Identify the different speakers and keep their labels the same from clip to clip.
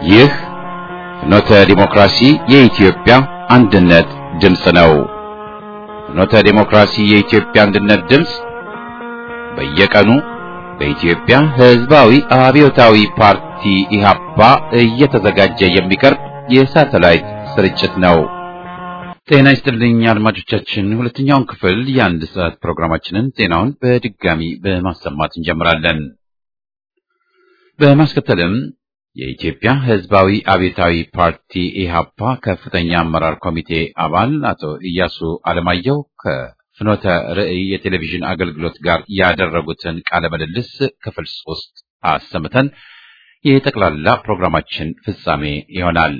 Speaker 1: ይህ ፍኖተ ዲሞክራሲ የኢትዮጵያ አንድነት ድምፅ ነው። ፍኖተ ዲሞክራሲ የኢትዮጵያ አንድነት ድምፅ በየቀኑ በኢትዮጵያ ሕዝባዊ አብዮታዊ ፓርቲ ኢህአፓ እየተዘጋጀ የሚቀርብ የሳተላይት ስርጭት ነው። ጤና ይስጥልኝ አድማጮቻችን፣ ሁለተኛውን ክፍል የአንድ ሰዓት ፕሮግራማችንን ዜናውን በድጋሚ በማሰማት እንጀምራለን። በማስከተልም የኢትዮጵያ ሕዝባዊ አብዮታዊ ፓርቲ ኢህአፓ ከፍተኛ አመራር ኮሚቴ አባል አቶ ኢያሱ አለማየሁ ከፍኖተ ርዕይ የቴሌቪዥን አገልግሎት ጋር ያደረጉትን ቃለ ምልልስ ክፍል ሶስት አሰምተን የጠቅላላ ፕሮግራማችን ፍጻሜ ይሆናል።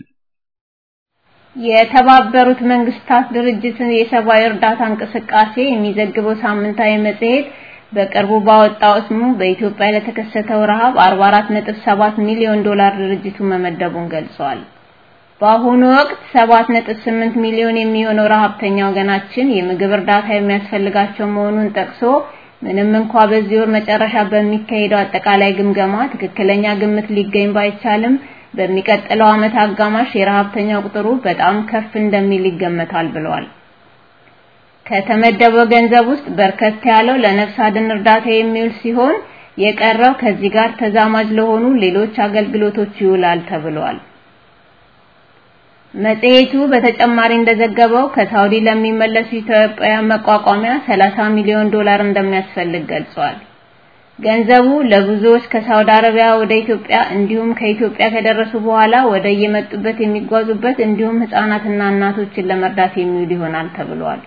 Speaker 2: የተባበሩት መንግስታት ድርጅትን የሰብአዊ እርዳታ እንቅስቃሴ የሚዘግበው ሳምንታዊ መጽሔት በቅርቡ ባወጣው ስሙ በኢትዮጵያ ለተከሰተው ረሃብ 44.7 ሚሊዮን ዶላር ድርጅቱ መመደቡን ገልጿል። በአሁኑ ወቅት 7.8 ሚሊዮን የሚሆነው ረሃብተኛ ወገናችን የምግብ እርዳታ የሚያስፈልጋቸው መሆኑን ጠቅሶ ምንም እንኳ በዚህ ወር መጨረሻ በሚካሄደው አጠቃላይ ግምገማ ትክክለኛ ግምት ሊገኝ ባይቻልም በሚቀጥለው ዓመት አጋማሽ የረሃብተኛ ቁጥሩ በጣም ከፍ እንደሚል ይገመታል ብለዋል። ከተመደበው ገንዘብ ውስጥ በርከት ያለው ለነፍስ አድን እርዳታ የሚውል ሲሆን የቀረው ከዚህ ጋር ተዛማጅ ለሆኑ ሌሎች አገልግሎቶች ይውላል ተብሏል። መጽሔቱ በተጨማሪ እንደዘገበው ከሳውዲ ለሚመለሱ ኢትዮጵያውያን መቋቋሚያ 30 ሚሊዮን ዶላር እንደሚያስፈልግ ገልጿል። ገንዘቡ ለብዙዎች ከሳውዲ አረቢያ ወደ ኢትዮጵያ እንዲሁም ከኢትዮጵያ ከደረሱ በኋላ ወደ የመጡበት የሚጓዙበት እንዲሁም ህፃናትና እናቶችን ለመርዳት የሚውል ይሆናል ተብሏል።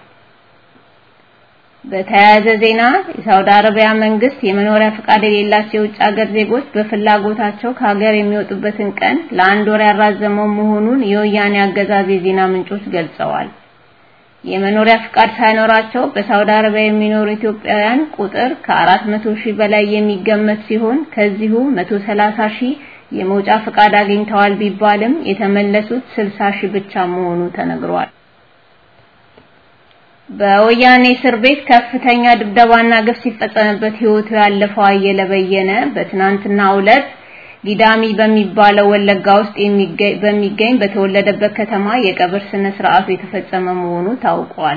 Speaker 2: በተያያዘ ዜና የሳውዲ አረቢያ መንግስት የመኖሪያ ፈቃድ የሌላቸው የውጭ ሀገር ዜጎች በፍላጎታቸው ከሀገር የሚወጡበትን ቀን ለአንድ ወር ያራዘመው መሆኑን የወያኔ አገዛዝ የዜና ምንጮች ገልጸዋል። የመኖሪያ ፍቃድ ሳይኖራቸው በሳውዲ አረቢያ የሚኖሩ ኢትዮጵያውያን ቁጥር ከ400 ሺህ በላይ የሚገመት ሲሆን ከዚሁ 130 ሺህ የመውጫ ፍቃድ አግኝተዋል ቢባልም የተመለሱት 60 ሺህ ብቻ መሆኑ ተነግሯል። በወያኔ እስር ቤት ከፍተኛ ድብደባና ግፍ ሲፈጸምበት ህይወቱ ያለፈው አየለ በየነ በትናንትናው ዕለት ጊዳሚ በሚባለው ወለጋ ውስጥ በሚገኝ በተወለደበት ከተማ የቀብር ስነ ስርዓቱ የተፈጸመ መሆኑ ታውቋል።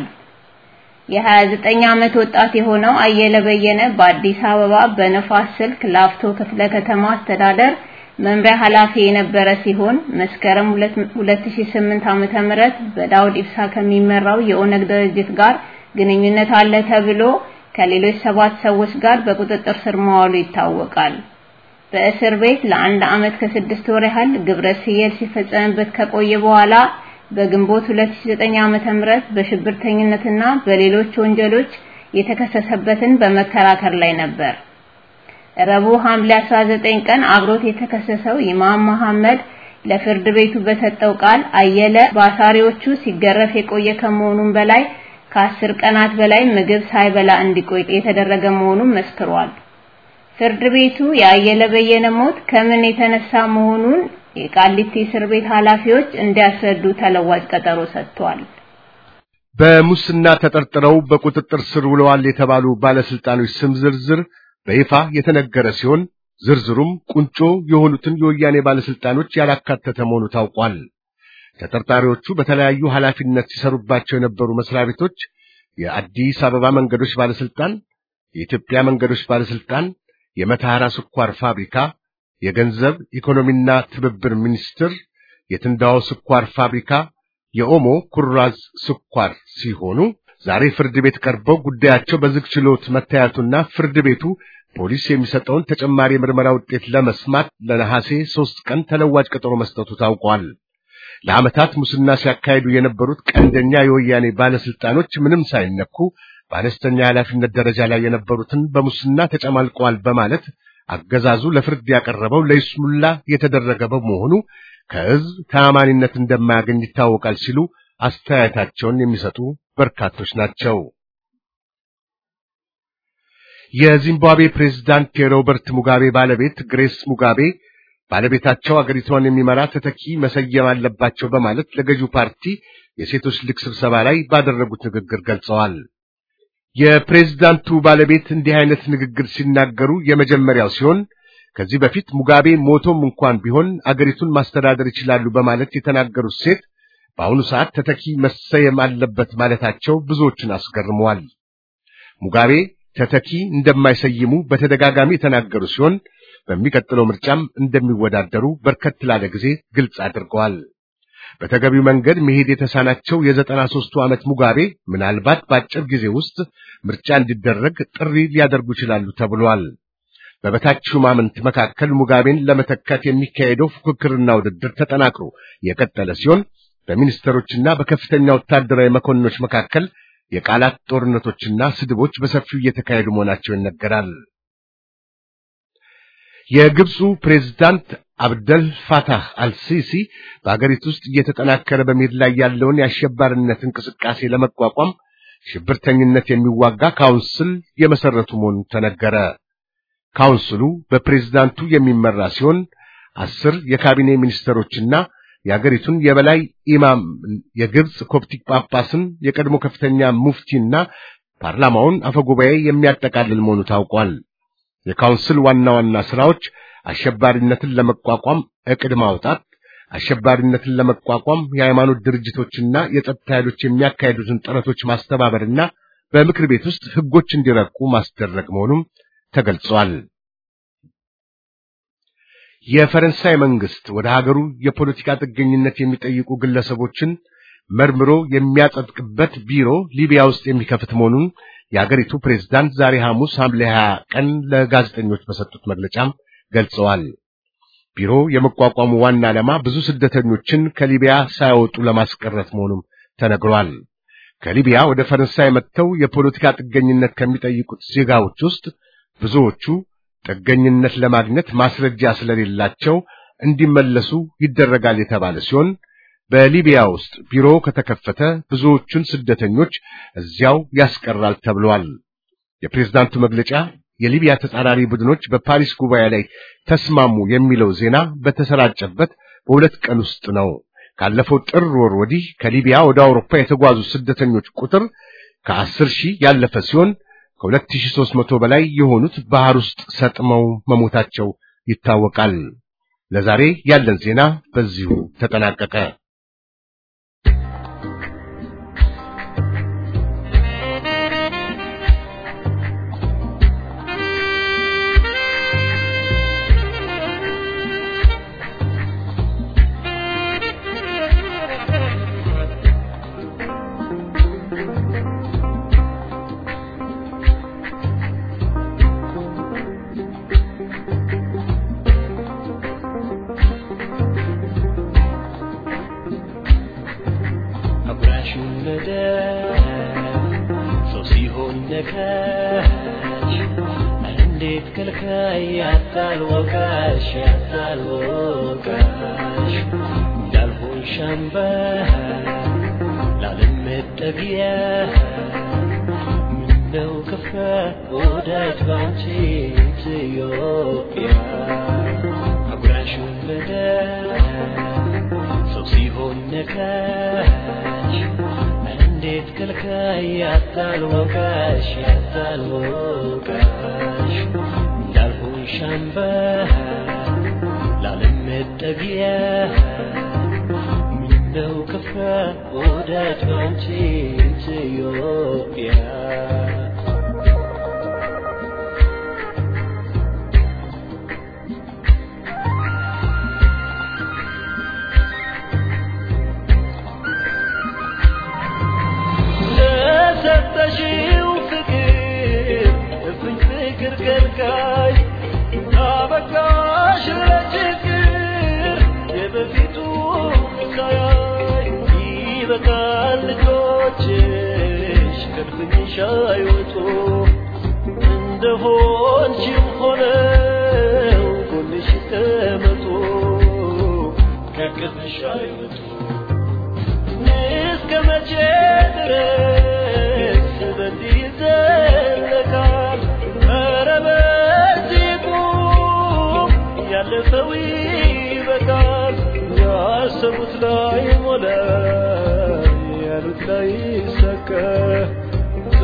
Speaker 2: የ29 ዓመት ወጣት የሆነው አየለ በየነ በአዲስ አበባ በነፋስ ስልክ ላፍቶ ክፍለ ከተማ አስተዳደር መምሪያ ኃላፊ የነበረ ሲሆን መስከረም 2008 ዓመተ ምህረት በዳውድ ኢብሳ ከሚመራው የኦነግ ድርጅት ጋር ግንኙነት አለ ተብሎ ከሌሎች ሰባት ሰዎች ጋር በቁጥጥር ስር መዋሉ ይታወቃል። በእስር ቤት ለአንድ ዓመት ከስድስት ወር ያህል ግብረ ሰዶም ሲፈጸምበት ከቆየ በኋላ በግንቦት 2009 ዓመተ ምህረት በሽብርተኝነትና በሌሎች ወንጀሎች የተከሰሰበትን በመከራከር ላይ ነበር። ረቡዕ ሐምሌ 19 ቀን አብሮት የተከሰሰው ኢማም መሐመድ ለፍርድ ቤቱ በሰጠው ቃል አየለ በአሳሪዎቹ ሲገረፍ የቆየ ከመሆኑም በላይ ከአስር ቀናት በላይ ምግብ ሳይበላ እንዲቆይ የተደረገ መሆኑን መስክሯል። ፍርድ ቤቱ የአየለ በየነ ሞት ከምን የተነሳ መሆኑን የቃሊቲ እስር ቤት ኃላፊዎች እንዲያስረዱ ተለዋጭ ቀጠሮ ሰጥቷል።
Speaker 3: በሙስና ተጠርጥረው በቁጥጥር ስር ውለዋል የተባሉ ባለስልጣኖች ስም ዝርዝር በይፋ የተነገረ ሲሆን ዝርዝሩም ቁንጮ የሆኑትን የወያኔ ባለስልጣኖች ያላካተተ መሆኑ ታውቋል። ተጠርጣሪዎቹ በተለያዩ ኃላፊነት ሲሰሩባቸው የነበሩ መስሪያ ቤቶች የአዲስ አበባ መንገዶች ባለስልጣን፣ የኢትዮጵያ መንገዶች ባለስልጣን፣ የመተሐራ ስኳር ፋብሪካ፣ የገንዘብ ኢኮኖሚና ትብብር ሚኒስቴር፣ የትንዳው ስኳር ፋብሪካ፣ የኦሞ ኩራዝ ስኳር ሲሆኑ ዛሬ ፍርድ ቤት ቀርበው ጉዳያቸው በዝግ ችሎት መታየቱና ፍርድ ቤቱ ፖሊስ የሚሰጠውን ተጨማሪ የምርመራ ውጤት ለመስማት ለነሐሴ ሦስት ቀን ተለዋጭ ቀጠሮ መስጠቱ ታውቋል። ለዓመታት ሙስና ሲያካሂዱ የነበሩት ቀንደኛ የወያኔ ባለስልጣኖች ምንም ሳይነኩ በአነስተኛ ኃላፊነት ደረጃ ላይ የነበሩትን በሙስና ተጨማልቀዋል በማለት አገዛዙ ለፍርድ ያቀረበው ለይስሙላ የተደረገ በመሆኑ ከሕዝብ ተአማኒነት እንደማያገኝ ይታወቃል ሲሉ አስተያየታቸውን የሚሰጡ በርካቶች ናቸው። የዚምባብዌ ፕሬዝዳንት የሮበርት ሙጋቤ ባለቤት ግሬስ ሙጋቤ ባለቤታቸው አገሪቷን የሚመራ ተተኪ መሰየም አለባቸው በማለት ለገዢው ፓርቲ የሴቶች ሊግ ስብሰባ ላይ ባደረጉት ንግግር ገልጸዋል። የፕሬዝዳንቱ ባለቤት እንዲህ አይነት ንግግር ሲናገሩ የመጀመሪያው ሲሆን ከዚህ በፊት ሙጋቤ ሞቶም እንኳን ቢሆን አገሪቱን ማስተዳደር ይችላሉ በማለት የተናገሩት ሴት በአሁኑ ሰዓት ተተኪ መሰየም አለበት ማለታቸው ብዙዎችን አስገርመዋል። ሙጋቤ ተተኪ እንደማይሰይሙ በተደጋጋሚ የተናገሩ ሲሆን በሚቀጥለው ምርጫም እንደሚወዳደሩ በርከት ላለ ጊዜ ግልጽ አድርገዋል። በተገቢው መንገድ መሄድ የተሳናቸው የዘጠና ሦስቱ ዓመት ሙጋቤ ምናልባት በአጭር ጊዜ ውስጥ ምርጫ እንዲደረግ ጥሪ ሊያደርጉ ይችላሉ ተብሏል። በበታች ሹማምንት መካከል ሙጋቤን ለመተካት የሚካሄደው ፉክክርና ውድድር ተጠናክሮ የቀጠለ ሲሆን በሚኒስትሮችና በከፍተኛ ወታደራዊ መኮንኖች መካከል የቃላት ጦርነቶችና ስድቦች በሰፊው እየተካሄዱ መሆናቸው ይነገራል። የግብፁ ፕሬዝዳንት አብደል ፋታህ አልሲሲ በአገሪቱ ውስጥ እየተጠናከረ በመሄድ ላይ ያለውን የአሸባሪነት እንቅስቃሴ ለመቋቋም ሽብርተኝነት የሚዋጋ ካውንስል የመሰረቱ መሆኑ ተነገረ። ካውንስሉ በፕሬዝዳንቱ የሚመራ ሲሆን አስር የካቢኔ ሚኒስትሮችና የአገሪቱን የበላይ ኢማም የግብፅ ኮፕቲክ ጳጳስን የቀድሞ ከፍተኛ ሙፍቲና ፓርላማውን አፈጉባኤ የሚያጠቃልል መሆኑ ታውቋል። የካውንስል ዋና ዋና ስራዎች አሸባሪነትን ለመቋቋም ዕቅድ ማውጣት፣ አሸባሪነትን ለመቋቋም የሃይማኖት ድርጅቶችና የጸጥታ ኃይሎች የሚያካሄዱትን ጥረቶች ማስተባበርና በምክር ቤት ውስጥ ሕጎች እንዲረቁ ማስደረግ መሆኑም ተገልጿል። የፈረንሳይ መንግስት ወደ ሀገሩ የፖለቲካ ጥገኝነት የሚጠይቁ ግለሰቦችን መርምሮ የሚያጸድቅበት ቢሮ ሊቢያ ውስጥ የሚከፍት መሆኑን የአገሪቱ ፕሬዝዳንት ዛሬ ሐሙስ ሐምሌ 20 ቀን ለጋዜጠኞች በሰጡት መግለጫም ገልጸዋል። ቢሮ የመቋቋሙ ዋና ዓላማ ብዙ ስደተኞችን ከሊቢያ ሳይወጡ ለማስቀረት መሆኑም ተነግሯል። ከሊቢያ ወደ ፈረንሳይ መጥተው የፖለቲካ ጥገኝነት ከሚጠይቁት ዜጋዎች ውስጥ ብዙዎቹ ጥገኝነት ለማግኘት ማስረጃ ስለሌላቸው እንዲመለሱ ይደረጋል የተባለ ሲሆን በሊቢያ ውስጥ ቢሮ ከተከፈተ ብዙዎቹን ስደተኞች እዚያው ያስቀራል ተብሏል። የፕሬዝዳንቱ መግለጫ የሊቢያ ተጻራሪ ቡድኖች በፓሪስ ጉባኤ ላይ ተስማሙ የሚለው ዜና በተሰራጨበት በሁለት ቀን ውስጥ ነው። ካለፈው ጥር ወር ወዲህ ከሊቢያ ወደ አውሮፓ የተጓዙ ስደተኞች ቁጥር ከአስር ሺህ ያለፈ ሲሆን ከሁለት ሺህ ሦስት መቶ በላይ የሆኑት ባህር ውስጥ ሰጥመው መሞታቸው ይታወቃል። ለዛሬ ያለን ዜና በዚሁ ተጠናቀቀ።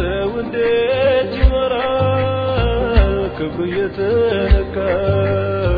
Speaker 4: ክብሩ የተነካ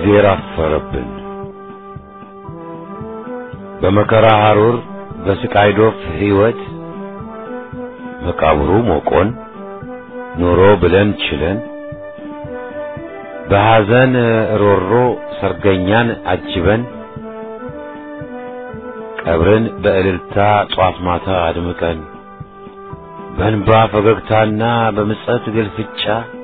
Speaker 4: እግዜር አፈረብን። በመከራ ሐሩር በስቃይ ዶፍ ሕይወት መቃብሩ ሞቆን ኑሮ ብለን ችለን በሐዘን ሮሮ ሰርገኛን አጅበን ቀብርን በእልልታ ጧት ማታ አድምቀን በእንባ ፈገግታና በምጸት ግልፍጫ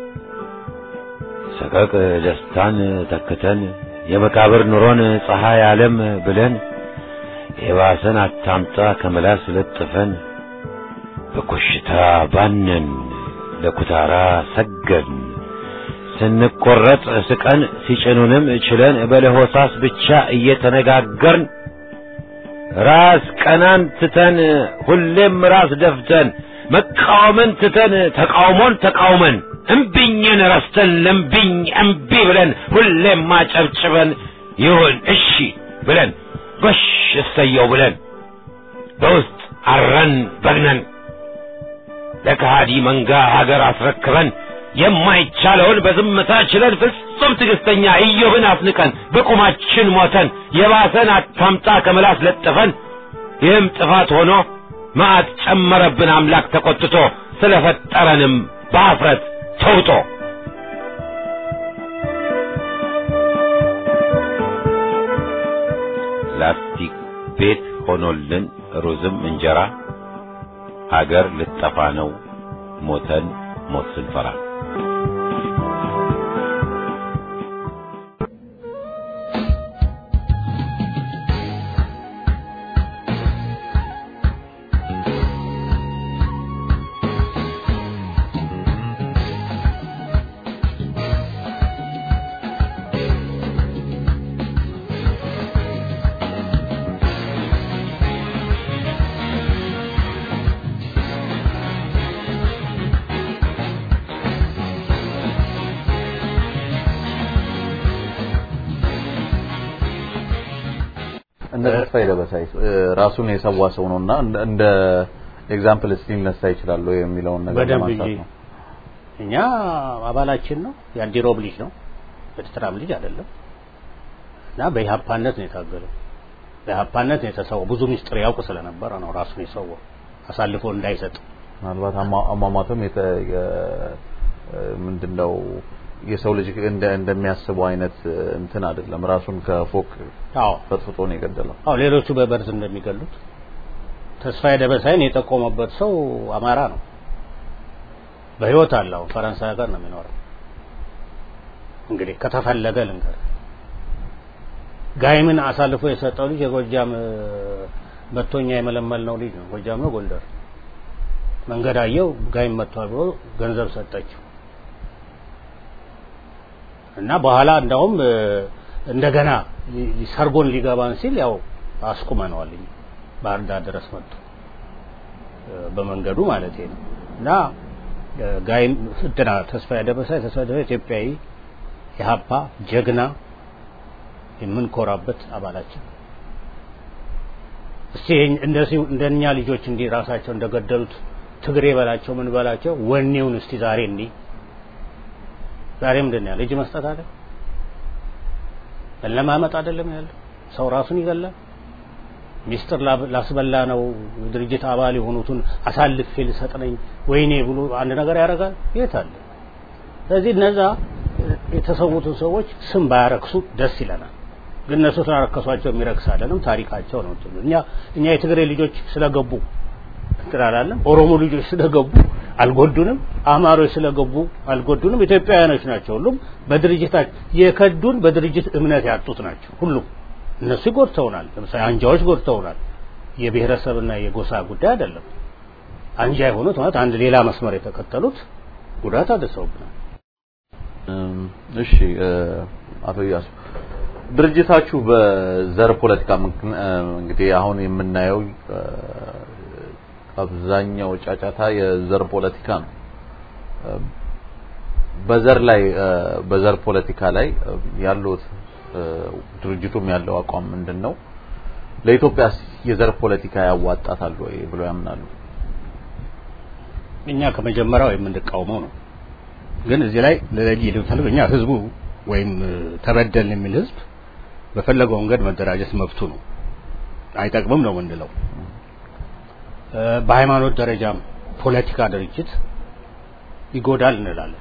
Speaker 4: ሰቀቅ ደስታን ተክተን የመቃብር ኑሮን ፀሐይ ዓለም ብለን የባሰን አታምጣ ከመላስ ለጥፈን በኮሽታ ባነን ለኩታራ ሰገድን ስንቆረጥ ስቀን ሲጭኑንም ችለን በለሆሳስ ብቻ እየተነጋገርን ራስ ቀናን ትተን ሁሌም ራስ ደፍተን መቃወምን ትተን ተቃውሞን ተቃውመን እምቢኝን ረስተን ለምቢኝ እምቢ ብለን ሁሌም ማጨብጭበን ይሁን እሺ ብለን ጎሽ እሰየው ብለን በውስጥ አረን በግነን ለከሃዲ መንጋ ሀገር አስረክበን የማይቻለውን በዝምታ ችለን ፍጹም ትዕግስተኛ ኢዮብን አስንቀን በቁማችን ሞተን የባሰን አታምጣ ከምላስ ለጥፈን ይህም ጥፋት ሆኖ መዓት ጨመረብን አምላክ ተቆጥቶ ስለፈጠረንም በአፍረት ተውጦ ላስቲክ ቤት ሆኖልን ሩዝም እንጀራ ሀገር ልጠፋ ነው ሞተን ሞት ስንፈራ
Speaker 5: እንደ ተስፋዬ ደበሳይ ራሱን የሰዋ ሰው ነውና እንደ ኤግዛምፕል እስቲ ሊነሳ ይችላል ወይ የሚለውን ነገር
Speaker 6: በደንብ
Speaker 5: ለማንሳት
Speaker 6: እንጂ
Speaker 5: ነው።
Speaker 6: እኛ አባላችን ነው የአንዲሮብ ልጅ ነው የኤርትራም ልጅ አይደለም እና በኢህአፓነት ነው የታገለው በኢህአፓነት ነው የተሰዋው ብዙ ሚስጥር ያውቅ ስለነበረ ነው ራሱን የሰዋው አሳልፎ እንዳይሰጥ
Speaker 5: ምናልባት አሟ- አሟሟቱም የተ የ- ምንድነው የሰው ልጅ እንደ እንደሚያስበው አይነት እንትን አይደለም። ራሱን ከፎቅ
Speaker 6: አዎ
Speaker 5: ፈጥፍጦ ነው የገደለው።
Speaker 6: አዎ ሌሎቹ በበርዝ እንደሚገሉት ተስፋዬ ደበሳይን የጠቆመበት ሰው አማራ ነው በህይወት አለው ፈረንሳይ ሀገር ነው የሚኖረው እንግዲህ ከተፈለገ ልንገር ጋይምን አሳልፎ የሰጠው ልጅ የጎጃም እ፣ መቶኛ የመለመል ነው ልጅ ነው ጎጃም ነው ጎንደር መንገድ አየው ጋይም መጥቷል ብሎ ገንዘብ ሰጠችው እና በኋላ እንዳውም እ፣ እንደገና ሊ- ሊ- ሰርጎን ሊገባን ሲል ያው አስቁመነዋል እኛ ባህር ዳር ድረስ መጥቶ እ፣ በመንገዱ ማለት ነው እና እ፣ ጋይም እንትና ተስፋዬ ደበሳይ ተስፋዬ ደበሳይ ኢትዮጵያዊ የሀፓ ጀግና የምንኮራበት አባላችን እስቲ ይሄን- እንደዚህ እንደኛ ልጆች እንዲህ ራሳቸው እንደገደሉት ትግሬ በላቸው ምን በላቸው ወኔውን እስቲ ዛሬ እንዲህ ዛሬ ምንድን ነው ያለ እጅ መስጠት አለ መለማመጥ አይደለም ያለው ሰው ራሱን ይገላል ሚስጥር ላብ- ላስበላ ነው ድርጅት አባል የሆኑትን አሳልፌ ልሰጥ ነኝ ወይኔ ብሎ አንድ ነገር ያደርጋል የት አለ ስለዚህ እነዛ የተሰዉትን ሰዎች ስም ባያረክሱ ደስ ይለናል ግን እነሱ ስላረከሷቸው የሚረክስ አይደለም ታሪካቸው ነው እንትኑ። እኛ እኛ የትግሬ ልጆች ስለገቡ እንትን አላለም ኦሮሞ ልጆች ስለገቡ አልጎዱንም አማሮች ስለገቡ አልጎዱንም ኢትዮጵያውያኖች ናቸው ሁሉም በድርጅታቸው የከዱን በድርጅት እምነት ያጡት ናቸው ሁሉም እነሱ ይጎድተውናል ለምሳሌ አንጃዎች ጎድተውናል የብሔረሰብና የጎሳ ጉዳይ አይደለም አንጃ የሆኑት ማለት አንድ ሌላ መስመር የተከተሉት ጉዳት አድርሰውብናል
Speaker 5: እም፣ እሺ እ፣ አቶ እያሱ ድርጅታችሁ በዘር ፖለቲካ ምክን- እ፣ እንግዲህ አሁን የምናየው እ፣ አብዛኛው ጫጫታ የዘር ፖለቲካ ነው። እ፣ በዘር ላይ እ፣ በዘር ፖለቲካ ላይ እ፣ ያሉት እ፣ ድርጅቱም ያለው አቋም ምንድን ነው? ለኢትዮጵያ የዘር ፖለቲካ ያዋጣታል ወይ ብለው ያምናሉ?
Speaker 6: እኛ ከመጀመሪያው የምንቃወመው ነው ግን እዚህ ላይ ለለይ ልፈልግ እኛ ህዝቡ ወይም ተበደልን የሚል ህዝብ በፈለገው መንገድ መደራጀት መብቱ ነው። አይጠቅምም ነው የምንለው። በሃይማኖት ደረጃም ፖለቲካ ድርጅት ይጎዳል እንላለን።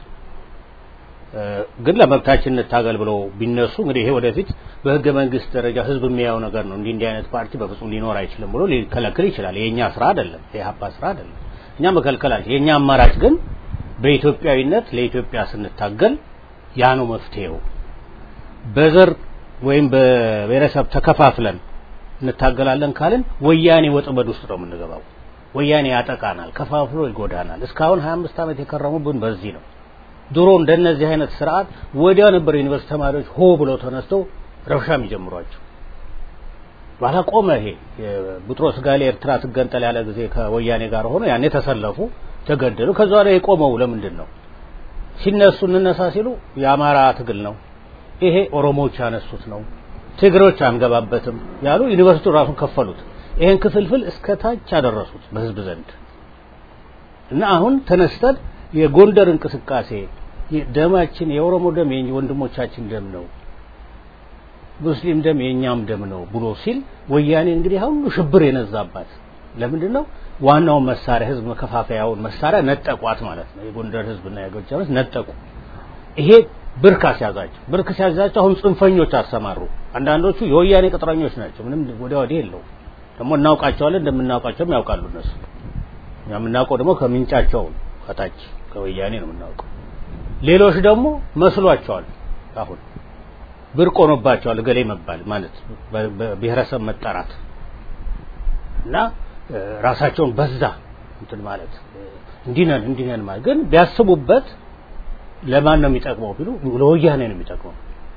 Speaker 6: ግን ለመብታችን እንታገል ብለው ቢነሱ እንግዲህ ይሄ ወደፊት በህገ መንግስት ደረጃ ህዝብ የሚያየው ነገር ነው። እንዲህ እንዲህ አይነት ፓርቲ በፍጹም ሊኖር አይችልም ብሎ ሊከለክል ይችላል። የኛ ስራ አይደለም፣ የሀፓ ስራ አይደለም። እኛ መከልከላችን የኛ አማራጭ ግን በኢትዮጵያዊነት ለኢትዮጵያ ስንታገል ያ ነው መፍትሄው። በዘር ወይም በብሔረሰብ ተከፋፍለን እንታገላለን ካልን ወያኔ ወጥመድ ውስጥ ነው የምንገባው። ወያኔ ያጠቃናል፣ ከፋፍሎ ይጎዳናል። እስካሁን 25 ዓመት የከረሙብን በዚህ ነው። ድሮ እንደነዚህ አይነት ስርዓት ወዲያው ነበር ዩኒቨርሲቲ ተማሪዎች ሆ ብለው ተነስተው ረብሻ የሚጀምሯቸው። በኋላ ቆመ። ይሄ ቡጥሮስ ጋሌ ኤርትራ ትገንጠል ያለ ጊዜ ከወያኔ ጋር ሆኖ ያኔ ተሰለፉ፣ ተገደሉ። ከዛ ላይ የቆመው ለምንድን ነው? ሲነሱ እንነሳ ሲሉ የአማራ ትግል ነው፣ ይሄ ኦሮሞዎች ያነሱት ነው፣ ትግሮች አንገባበትም ያሉ ዩኒቨርሲቲው ራሱን ከፈሉት። ይሄን ክፍልፍል እስከ ታች አደረሱት በህዝብ ዘንድ እና አሁን ተነስተን የጎንደር እንቅስቃሴ ደማችን የኦሮሞ ደም የወንድሞቻችን ደም ነው፣ ሙስሊም ደም የኛም ደም ነው ብሎ ሲል ወያኔ እንግዲህ ሁሉ ሽብር የነዛባት ለምንድን ነው? ዋናውን መሳሪያ ህዝብ መከፋፈያውን መሳሪያ ነጠቋት ማለት ነው። የጎንደር ህዝብና የጎጃም ህዝብ ነጠቁ። ይሄ ብርክ አስያዛቸው። ብርክ ሲያዛቸው አሁን ጽንፈኞች አሰማሩ። አንዳንዶቹ የወያኔ ቅጥረኞች ናቸው። ምንም ወዲያ ወዲህ የለውም። ደግሞ እናውቃቸዋለን፣ እንደምናውቃቸውም ያውቃሉ እነሱ። እኛ የምናውቀው ደግሞ ከምንጫቸው ከታች ከወያኔ ነው የምናውቀው። ሌሎች ደግሞ መስሏቸዋል። አሁን ብርቅ ሆኖባቸዋል እገሌ መባል ማለት በብሔረሰብ መጠራት እና ራሳቸውን በዛ እንትን ማለት እንዲህ ነን እንዲህ ነን ማለት ግን ቢያስቡበት ለማን ነው የሚጠቅመው ቢሉ ለወያኔ ነው የሚጠቅመው።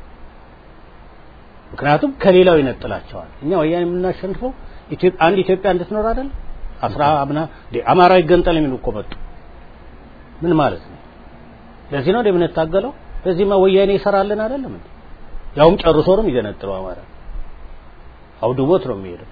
Speaker 6: ምክንያቱም ከሌላው ይነጥላቸዋል። እኛ ወያኔ የምናሸንፈው አንድ ኢትዮጵያ እንድትኖር አይደል? አስራ አምና አማራ ይገንጠል የሚሉ እኮ መጡ። ምን ማለት ነው? ለዚህ ነው የምንታገለው። ለዚህማ ወያኔ ይሰራልን አይደለም እንዴ? ያውም ጨርሶ ነው የሚገነጥለው አማራ አውድቦት ነው የሚሄደው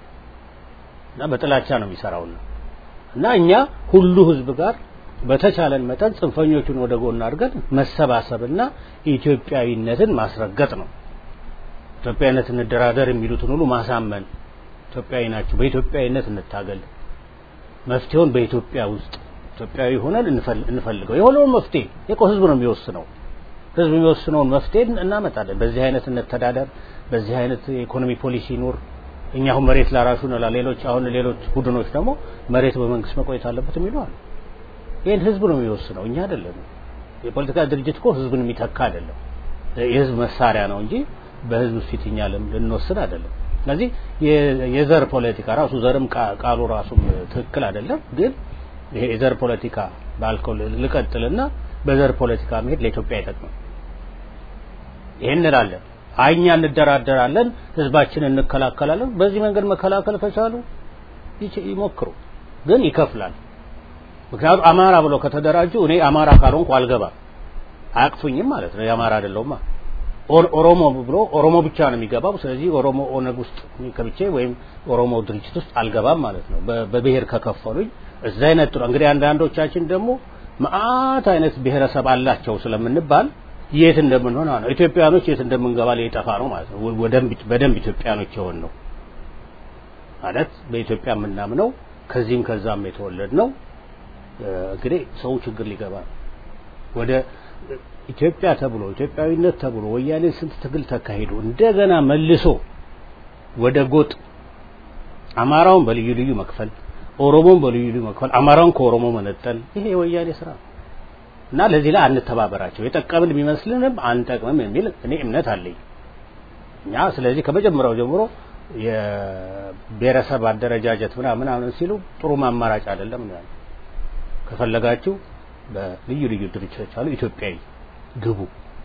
Speaker 6: እና በጥላቻ ነው የሚሰራው እና እኛ ሁሉ ህዝብ ጋር በተቻለን መጠን ጽንፈኞቹን ወደ ጎን አድርገን መሰባሰብና ኢትዮጵያዊነትን ማስረገጥ ነው። ኢትዮጵያዊነት እንደራደር የሚሉትን ሁሉ ማሳመን ኢትዮጵያዊ ናቸው፣ በኢትዮጵያዊነት እንታገል፣ መፍትሄውን በኢትዮጵያ ውስጥ ኢትዮጵያዊ ሆነን እንፈልገው። የሆነውን መፍትሄ የቆ ህዝብ ነው የሚወስነው። ህዝብ የሚወስነውን መፍትሄ እናመጣለን። በዚህ አይነት እንተዳደር፣ በዚህ አይነት የኢኮኖሚ ፖሊሲ ይኑር። እኛ አሁን መሬት ላራሹ ነው፣ ሌሎች አሁን ሌሎች ቡድኖች ደግሞ መሬት በመንግስት መቆየት አለበት የሚሉ አሉ። ይህን ህዝብ ነው የሚወስነው፣ እኛ አይደለም። የፖለቲካ ድርጅት እኮ ህዝብን የሚተካ አይደለም፣ የህዝብ መሳሪያ ነው እንጂ በህዝብ ፊት እኛ ልንወስን አይደለም። ስለዚህ የዘር ፖለቲካ ራሱ ዘርም ቃሉ ራሱም ትክክል አይደለም። ግን ይሄ የዘር ፖለቲካ ባልከው ልቀጥልና በዘር ፖለቲካ መሄድ ለኢትዮጵያ አይጠቅምም። ይሄን እንላለን። አይ እኛ እንደራደራለን፣ ህዝባችንን እንከላከላለን። በዚህ መንገድ መከላከል ከቻሉ ይሞክሩ፣ ግን ይከፍላል። ምክንያቱም አማራ ብለው ከተደራጁ እኔ አማራ ካልሆንኩ አልገባም፣ አያቅፉኝም ማለት ነው። የአማራ አይደለሁማ። ኦሮሞ ብሎ ኦሮሞ ብቻ ነው የሚገባው። ስለዚህ ኦሮሞ ኦነግ ውስጥ ከብቼ ወይም ኦሮሞ ድርጅት ውስጥ አልገባም ማለት ነው። በብሔር ከከፈሉኝ እዛ ይነጥሉ። እንግዲህ አንዳንዶቻችን ደግሞ መዓት አይነት ብሔረሰብ አላቸው ስለምንባል የት እንደምንሆን ነው ኢትዮጵያኖች የት እንደምንገባ ሊጠፋ ነው ማለት ነው። በደንብ ኢትዮጵያኖች የሆን ነው ማለት በኢትዮጵያ የምናምነው ከዚህም ከዛም የተወለድ ነው። እንግዲህ ሰው ችግር ሊገባ ነው ወደ ኢትዮጵያ ተብሎ ኢትዮጵያዊነት ተብሎ ወያኔ ስንት ትግል ተካሂዶ እንደገና መልሶ ወደ ጎጥ አማራውን በልዩ ልዩ መክፈል፣ ኦሮሞን በልዩ ልዩ መክፈል፣ አማራውን ከኦሮሞ መነጠል ይሄ የወያኔ ስራ ነው እና ለዚህ ላይ አንተባበራቸው። የጠቀምን ቢመስልንም አንጠቅምም የሚል እኔ እምነት አለኝ እኛ ስለዚህ ከመጀመሪያው ጀምሮ የብሔረሰብ አደረጃጀት ምናምን ምናምን ሲሉ ጥሩ አማራጭ አይደለም ነው ከፈለጋችሁ በልዩ ልዩ ድርጅቶች አሉ ኢትዮጵያዊ ግቡ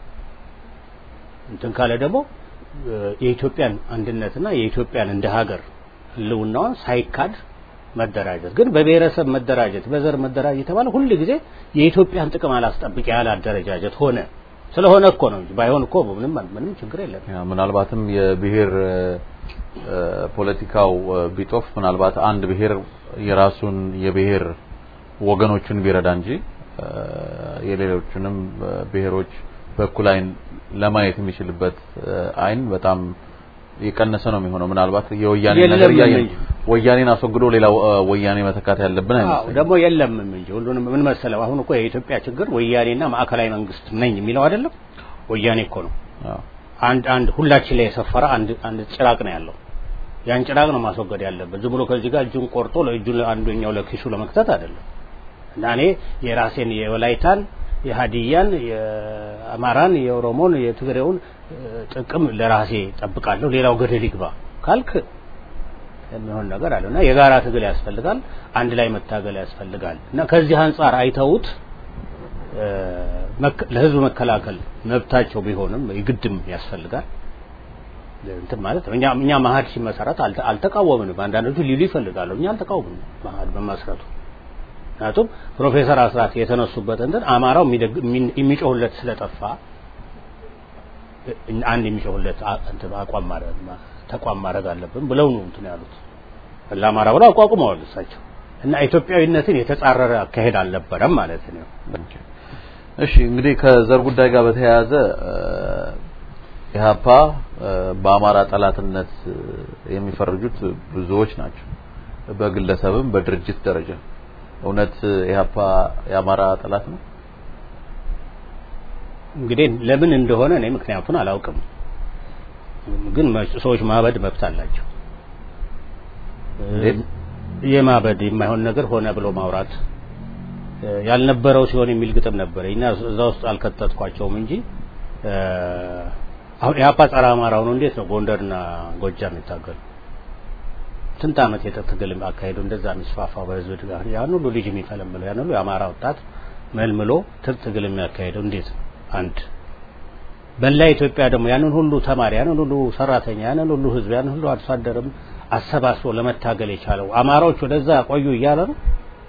Speaker 6: እንትን ካለ ደግሞ የኢትዮጵያን አንድነትና የኢትዮጵያን እንደ ሀገር ህልውናዋን ሳይካድ መደራጀት ግን በብሔረሰብ መደራጀት በዘር መደራጀት የተባለ ሁል ጊዜ የኢትዮጵያን ጥቅም አላስጠብቅ ያለ አደረጃጀት ሆነ ስለሆነ እኮ ነው እንጂ ባይሆን እኮ ምንም ምንም ችግር የለም
Speaker 5: ምናልባትም የብሔር ፖለቲካው ቢጦፍ ምናልባት አንድ ብሔር የራሱን የብሔር ወገኖችን ቢረዳ እንጂ የሌሎችንም ብሔሮች በኩል አይን ለማየት የሚችልበት አይን በጣም የቀነሰ ነው የሚሆነው። ምናልባት የወያኔ ነገር እያየን ወያኔን አስወግዶ ሌላ ወያኔ መተካት ያለብን አይመስለኝም።
Speaker 6: ደግሞ የለም እንጂ ሁሉንም ምን መሰለው፣ አሁን እኮ የኢትዮጵያ ችግር ወያኔና ማዕከላዊ መንግስት ነኝ የሚለው አይደለም። ወያኔ እኮ ነው አንድ አንድ ሁላችን ላይ የሰፈረ አንድ አንድ ጭራቅ ነው ያለው። ያን ጭራቅ ነው ማስወገድ ያለበት። ዝም ብሎ ከዚህ ጋር እጁን ቆርጦ ለእጁን አንደኛው ለኪሱ ለመክተት አይደለም። እና እኔ የራሴን የወላይታን የሀዲያን የአማራን የኦሮሞን የትግሬውን ጥቅም ለራሴ ጠብቃለሁ፣ ሌላው ገደል ይግባ ካልክ የሚሆን ነገር አለ እና የጋራ ትግል ያስፈልጋል። አንድ ላይ መታገል ያስፈልጋል እና ከዚህ አንጻር አይተውት ለህዝብ መከላከል መብታቸው ቢሆንም ይግድም ያስፈልጋል። እንትን ማለት እኛ እኛ መሀድ ሲመሰረት አልተቃወምንም። አንዳንዶቹ ሊሉ ይፈልጋሉ። እኛ አልተቃወምንም መሀድ በመመስረቱ ምክንያቱም ፕሮፌሰር አስራት የተነሱበት እንትን አማራው የሚጮህለት ስለጠፋ አንድ የሚጮህለት አቋም ማድረግ ተቋም ማድረግ አለብን ብለው ነው እንትን ያሉት ለአማራ ብለው አቋቁመዋል እሳቸው እና ኢትዮጵያዊነትን የተጻረረ አካሄድ አልነበረም ማለት ነው።
Speaker 5: እሺ እንግዲህ ከዘር ጉዳይ ጋር በተያያዘ ኢህአፓ በአማራ ጠላትነት የሚፈርጁት ብዙዎች ናቸው፣ በግለሰብም በድርጅት ደረጃ። እውነት ኢህአፓ የአማራ ጠላት ነው?
Speaker 6: እንግዲህ ለምን እንደሆነ እኔ ምክንያቱን አላውቅም፣ ግን ሰዎች ማበድ መብት አላቸው። የማበድ የማይሆን ነገር ሆነ ብሎ ማውራት ያልነበረው ሲሆን የሚል ግጥም ነበር እና እዛ ውስጥ አልከተትኳቸውም እንጂ አሁን ኢህአፓ ጸረ አማራው ነው። እንዴት ነው ጎንደርና ጎጃም የታገሉ ስንት ዓመት የትግል አካሄዱ እንደዛ የሚስፋፋው በህዝብ ድጋፍ ያን ሁሉ ልጅ የሚፈለምለው ያን ሁሉ የአማራ ወጣት መልምሎ ትግል የሚያካሄደው እንዴት ነው? አንድ በላ ኢትዮጵያ ደግሞ ያንን ሁሉ ተማሪ ያንን ሁሉ ሰራተኛ ያንን ሁሉ ህዝብ ያንን ሁሉ አርሶ አደርም አሰባስቦ ለመታገል የቻለው አማራዎች ወደዛ ቆዩ እያለ ነው።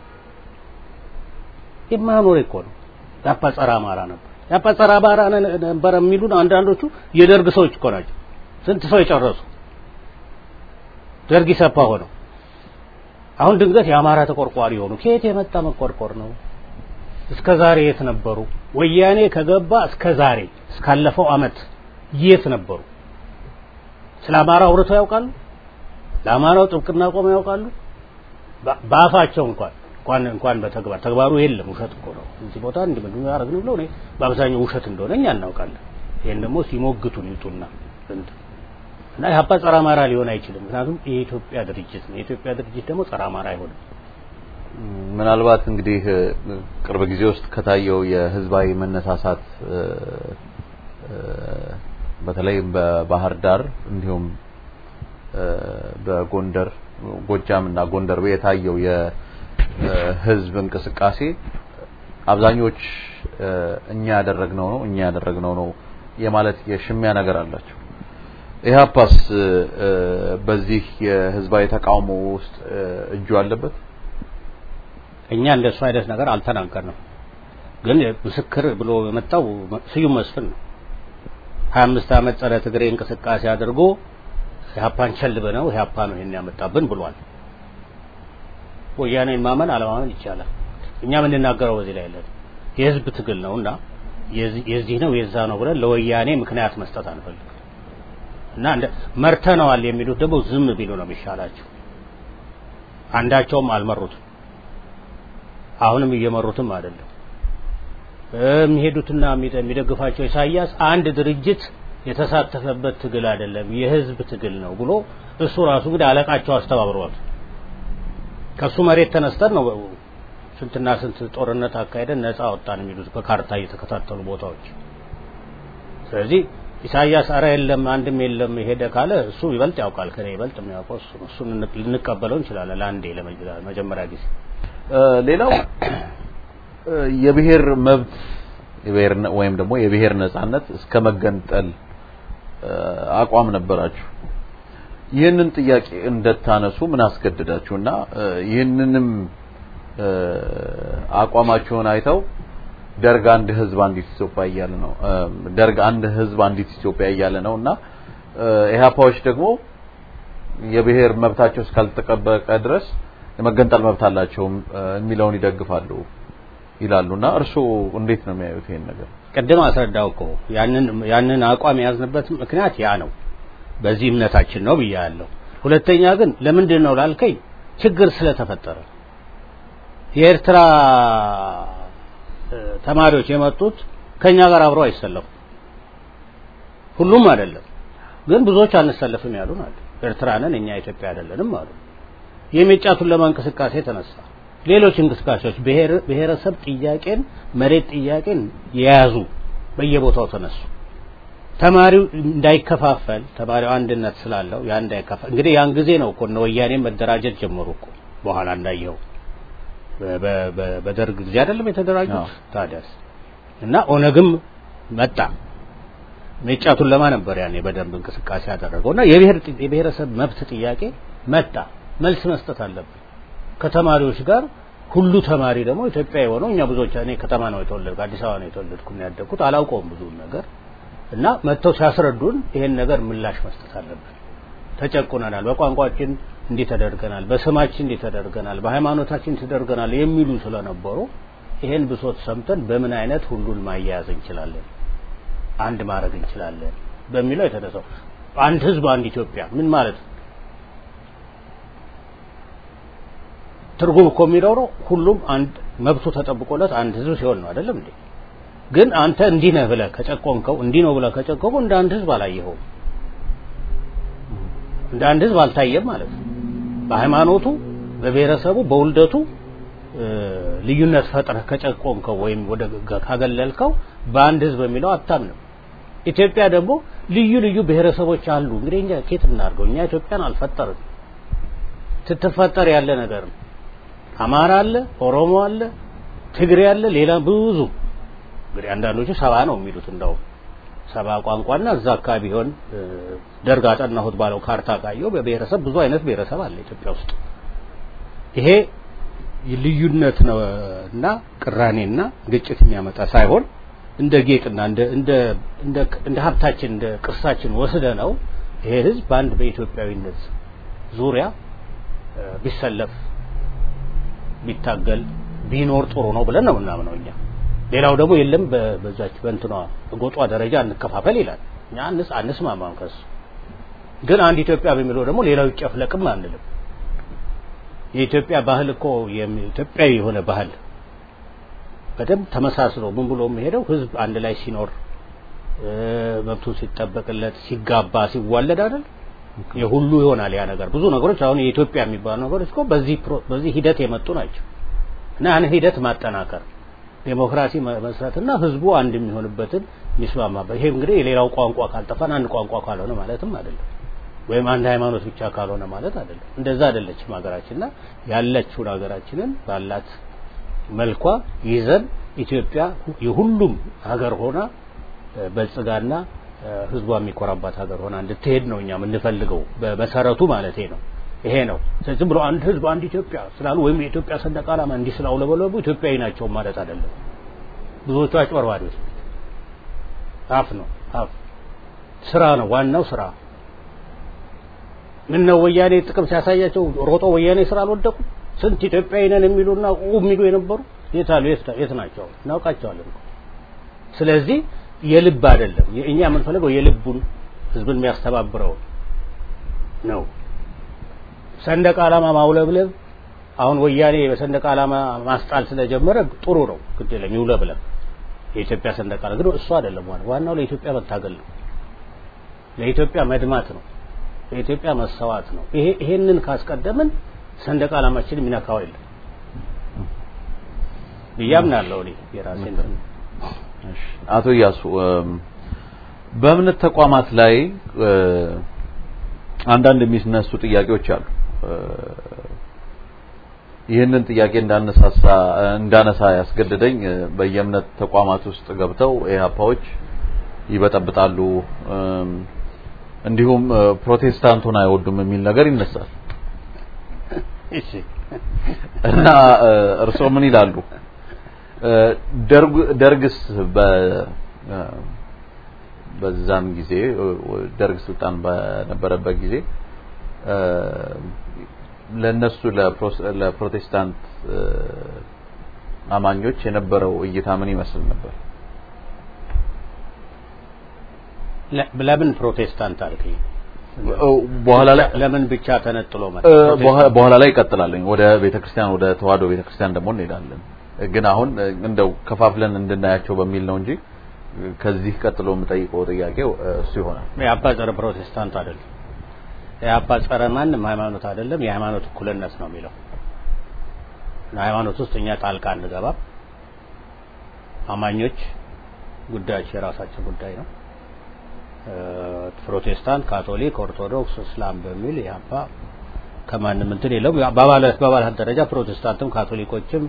Speaker 6: የማኖር እኮ ነው። ያፓ ጸረ አማራ ነበር። ያፓ ጸረ አማራ ነበር የሚሉን አንዳንዶቹ የደርግ ሰዎች እኮ ናቸው። ስንት ሰው የጨረሱ ደርግ ኢሰፓ ሆነው አሁን ድንገት የአማራ ተቆርቋሪ የሆኑ ከየት የመጣ መቆርቆር ነው? እስከ ዛሬ የት ነበሩ? ወያኔ ከገባ እስከ ዛሬ እስካለፈው አመት የት ነበሩ? ስለ አማራ አውርተው ያውቃሉ? ለአማራው ጥብቅና ቆመው ያውቃሉ? በአፋቸው እንኳን እንኳን እንኳን በተግባር ተግባሩ የለም። ውሸት እኮ ነው። እዚህ ቦታ እንዲህ ምን ያደርግን ብለው እኔ በአብዛኛው ውሸት እንደሆነ እኛ እናውቃለን። ይሄን ደግሞ ሲሞግቱን ይጡና እና ኢህአፓ ጸረ አማራ ሊሆን አይችልም። ምክንያቱም የኢትዮጵያ ድርጅት ነው። የኢትዮጵያ ድርጅት ደግሞ ጸረ አማራ አይሆንም።
Speaker 5: ምናልባት እንግዲህ ቅርብ ጊዜ ውስጥ ከታየው የህዝባዊ መነሳሳት በተለይ በባህር ዳር እንዲሁም በጎንደር ጎጃም እና ጎንደር የታየው የህዝብ እንቅስቃሴ አብዛኞች እኛ ያደረግነው ነው እኛ ያደረግነው ነው የማለት የሽሚያ ነገር አላቸው። ኢህአፓስ በዚህ የህዝባዊ ተቃውሞ ውስጥ እጁ አለበት?
Speaker 6: እኛ እንደሱ አይነት ነገር አልተናገርንም። ግን ምስክር ብሎ የመጣው ስዩም መስፍን ነው። 25 ዓመት ጸረ ትግሬ እንቅስቃሴ አድርጎ ኢህአፓን ቸል ብነው ኢህአፓ ነው ይሄን ያመጣብን ብሏል። ወያኔን ማመን አለማመን ይቻላል። እኛ የምንናገረው በዚህ ላይ ያለን የህዝብ ትግል ነውና የዚህ ነው የዛ ነው ብለን ለወያኔ ምክንያት መስጠት አንፈልግም። እና እንደ መርተነዋል የሚሉት ደግሞ ዝም ቢሉ ነው የሚሻላቸው። አንዳቸውም አልመሩትም፣ አሁንም እየመሩትም አይደለም። የሚሄዱትና የሚደግፋቸው ኢሳያስ አንድ ድርጅት የተሳተፈበት ትግል አይደለም የህዝብ ትግል ነው ብሎ እሱ ራሱ እንግዲህ አለቃቸው አስተባብረዋል። ከሱ መሬት ተነስተን ነው ስንትና ስንት ጦርነት አካሄደን ነፃ ወጣን የሚሉት በካርታ እየተከታተሉ ቦታዎች። ስለዚህ ኢሳያስ አረ የለም አንድም የለም ሄደ ካለ እሱ ይበልጥ ያውቃል ከኔ ይበልጥ የሚያውቀው እሱ ነው። እሱን ልንቀበለው እንችላለን ለአንዴ ለመጀመሪያ ጊዜ።
Speaker 5: ሌላው የብሔር መብት የብሔር ወይም ደግሞ የብሔር ነጻነት እስከ መገንጠል አቋም ነበራችሁ። ይህንን ጥያቄ እንደታነሱ ምን አስገድዳችሁና ይህንንም አቋማችሁን አይተው ደርግ አንድ ህዝብ አንዲት ኢትዮጵያ እያለ ነው ደርግ አንድ ህዝብ አንዲት ኢትዮጵያ እያለ ነው እና ኢህአፓዎች ደግሞ የብሔር መብታቸው እስካልተጠበቀ ድረስ የመገንጠል መብት አላቸው የሚለውን ይደግፋሉ። ይላሉና እርስዎ እንዴት ነው የሚያዩት ይሄን ነገር?
Speaker 6: ቅድም አስረዳው እኮ ያንን ያንን አቋም የያዝንበት ምክንያት ያ ነው። በዚህ እምነታችን ነው ብያለሁ። ሁለተኛ ግን ለምንድን ነው ላልከኝ ችግር ስለተፈጠረ የኤርትራ ተማሪዎች የመጡት ከኛ ጋር አብረው አይሰለፉ ሁሉም አይደለም ግን ብዙዎች አንሰለፍም ያሉ ናቸው። ኤርትራ ነን እኛ ኢትዮጵያ አይደለንም አሉ። የሚጫቱን ለማንቀሳቀስ ተነሳ። ሌሎች እንቅስቃሴዎች ብሔረሰብ ጥያቄን መሬት ጥያቄን የያዙ በየቦታው ተነሱ። ተማሪው እንዳይከፋፈል ተማሪው አንድነት ስላለው ያ እንዳይከፋፈል እንግዲህ ያን ጊዜ ነው እኮ እነ ወያኔ መደራጀት ጀመሩ እኮ በኋላ እንዳየው በደርግ ጊዜ አይደለም የተደራጁት ታዲያስ እና ኦነግም መጣ ሜጫቱን ለማ ነበር ያኔ በደንብ እንቅስቃሴ ያደረገው እና የብሔር የብሔረሰብ መብት ጥያቄ መጣ መልስ መስጠት አለብን ከተማሪዎች ጋር ሁሉ ተማሪ ደግሞ ኢትዮጵያ የሆነው እኛ ብዙዎች እኔ ከተማ ነው የተወለድኩ አዲስ አበባ ነው የተወለድኩ ነው ያደግኩት አላውቀውም ብዙ ነገር እና መጥተው ሲያስረዱን ይሄን ነገር ምላሽ መስጠት አለብን ተጨቁነናል በቋንቋችን እንዲህ ተደርገናል በስማችን እንዲህ ተደርገናል በሃይማኖታችን ተደርገናል የሚሉ ስለነበሩ ይሄን ብሶት ሰምተን በምን አይነት ሁሉን ማያያዝ እንችላለን አንድ ማድረግ እንችላለን በሚለው የተነሳው አንድ ህዝብ አንድ ኢትዮጵያ ምን ማለት ነው ትርጉም እኮ የሚኖረው ሁሉም አንድ መብቱ ተጠብቆለት አንድ ህዝብ ሲሆን ነው አይደለም እንዴ ግን አንተ እንዲህ ነህ ብለህ ከጨቆንከው እንዲህ ነው ብለህ ከጨቆንከው እንደ አንድ ህዝብ አላየኸውም እንደ አንድ ህዝብ አልታየም ማለት ነው በሃይማኖቱ በብሔረሰቡ በውልደቱ ልዩነት ፈጥረህ ከጨቆንከው ወይም ወደ ካገለልከው በአንድ ህዝብ የሚለው አታምንም ኢትዮጵያ ደግሞ ልዩ ልዩ ብሔረሰቦች አሉ እንግዲህ እኛ ኬት እናድርገው እኛ ኢትዮጵያን አልፈጠርም ስትፈጠር ያለ ነገር ነው አማራ አለ ኦሮሞ አለ ትግሬ አለ ሌላ ብዙ እንግዲህ አንዳንዶቹ ሰባ ነው የሚሉት እንደው ሰባ ቋንቋና እዛ አካባቢ ቢሆን ደርግ አጠናሁት ባለው ካርታ ካየው በብሔረሰብ ብዙ አይነት ብሔረሰብ አለ ኢትዮጵያ ውስጥ ይሄ ልዩነት ነው እና ቅራኔና ግጭት የሚያመጣ ሳይሆን እንደ ጌጥና እንደ እንደ እንደ እንደ ሀብታችን እንደ ቅርሳችን ወስደ ነው ይሄ ህዝብ በአንድ በኢትዮጵያዊነት ዙሪያ ቢሰለፍ ቢታገል ቢኖር ጥሩ ነው ብለን ነው የምናምነው እኛ ሌላው ደግሞ የለም በዛች በእንትኗ ጎጧ ደረጃ እንከፋፈል ይላል እኛ አንስ አንስማማም ከሱ ግን አንድ ኢትዮጵያ በሚለው ደግሞ ሌላው ይጨፍለቅም አንልም የኢትዮጵያ ባህል እኮ ኢትዮጵያዊ የሆነ ባህል በደንብ ተመሳስሎ ምን ብሎ የሚሄደው ህዝብ አንድ ላይ ሲኖር መብቱን ሲጠበቅለት ሲጋባ ሲዋለድ አይደል የሁሉ ይሆናል ያ ነገር ብዙ ነገሮች አሁን የኢትዮጵያ የሚባሉ ነገሮች እኮ በዚህ በዚህ ሂደት የመጡ ናቸው እና ያን ሂደት ማጠናከር ዴሞክራሲ መስራትና ህዝቡ አንድ የሚሆንበትን የሚስማማበት ይሄ እንግዲህ የሌላው ቋንቋ ካልጠፋን አንድ ቋንቋ ካልሆነ ማለትም አይደለም ወይም አንድ ሃይማኖት ብቻ ካልሆነ ማለት አይደለም እንደዛ አይደለችም ሀገራችንና ያለችውን ሀገራችንን ባላት መልኳ ይዘን ኢትዮጵያ የሁሉም ሀገር ሆና በልጽጋና ህዝቧ የሚኮራባት ሀገር ሆና እንድትሄድ ነው እኛ የምንፈልገው በመሰረቱ ማለት ነው ይሄ ነው ዝም ብሎ አንድ ህዝብ አንድ ኢትዮጵያ ስላሉ ወይም የኢትዮጵያ ሰንደቅ ዓላማ እንዲህ ስላውለበለቡ ኢትዮጵያዊ ናቸው ማለት አይደለም ብዙዎቹ አጭበርባሪዎች አፍ ነው አፍ ስራ ነው ዋናው ስራ ምን ነው ወያኔ ጥቅም ሲያሳያቸው ሮጦ ወያኔ ስራ አልወደቁ ስንት ኢትዮጵያዊ ነን የሚሉና ኡ የሚሉ የነበሩ የት አሉ የት ናቸው እናውቃቸዋለን ስለዚህ የልብ አይደለም እኛ የምንፈልገው የልቡን ህዝብን የሚያስተባብረው ነው ሰንደቅ ዓላማ ማውለብለብ አሁን ወያኔ በሰንደቅ ዓላማ ማስጣል ስለጀመረ ጥሩ ነው ግድ የለም ይውለብለብ የኢትዮጵያ ሰንደቅ ዓላማ ግን እሱ አይደለም ዋናው ዋናው ለኢትዮጵያ መታገል ነው ለኢትዮጵያ መድማት ነው ለኢትዮጵያ መሰዋት ነው ይሄ ይሄንን ካስቀደምን ሰንደቅ ዓላማችን የሚነካው የለም ብያምናለሁ እኔ የራሴን
Speaker 5: አቶ እያሱ በእምነት ተቋማት ላይ አንዳንድ የሚነሱ ጥያቄዎች አሉ ይህንን ጥያቄ እንዳነሳሳ እንዳነሳ ያስገደደኝ በየእምነት ተቋማት ውስጥ ገብተው ኢህአፓዎች ይበጠብጣሉ እንዲሁም ፕሮቴስታንቱን አይወዱም የሚል ነገር ይነሳል እና እርስዎ ምን ይላሉ ደርግስ በዛን ጊዜ ደርግ ስልጣን በነበረበት ጊዜ ለነሱ ለፕሮቴስታንት አማኞች የነበረው እይታ ምን ይመስል ነበር?
Speaker 6: ለምን ፕሮቴስታንት አልከኝ?
Speaker 5: በኋላ ላይ
Speaker 6: ለምን ብቻ ተነጥሎ መጣ?
Speaker 5: በኋላ ላይ ይቀጥላልኝ። ወደ ቤተክርስቲያን ወደ ተዋህዶ ቤተክርስቲያን ደግሞ እንሄዳለን። ግን አሁን እንደው ከፋፍለን እንድናያቸው በሚል ነው እንጂ ከዚህ ቀጥሎ የምጠይቀው ጥያቄው እሱ ይሆናል።
Speaker 6: የአባ ጸረ ፕሮቴስታንት አይደለም። የአባ ጸረ ማንም ሃይማኖት አይደለም። የሃይማኖት እኩልነት ነው የሚለው ሃይማኖት ውስጥ እኛ ጣልቃ አንገባም። አማኞች ጉዳያቸው የራሳቸው ጉዳይ ነው። ፕሮቴስታንት፣ ካቶሊክ፣ ኦርቶዶክስ፣ እስላም በሚል ያባ ከማንም እንትን የለውም። በአባላት በአባላት ደረጃ ፕሮቴስታንትም ካቶሊኮችም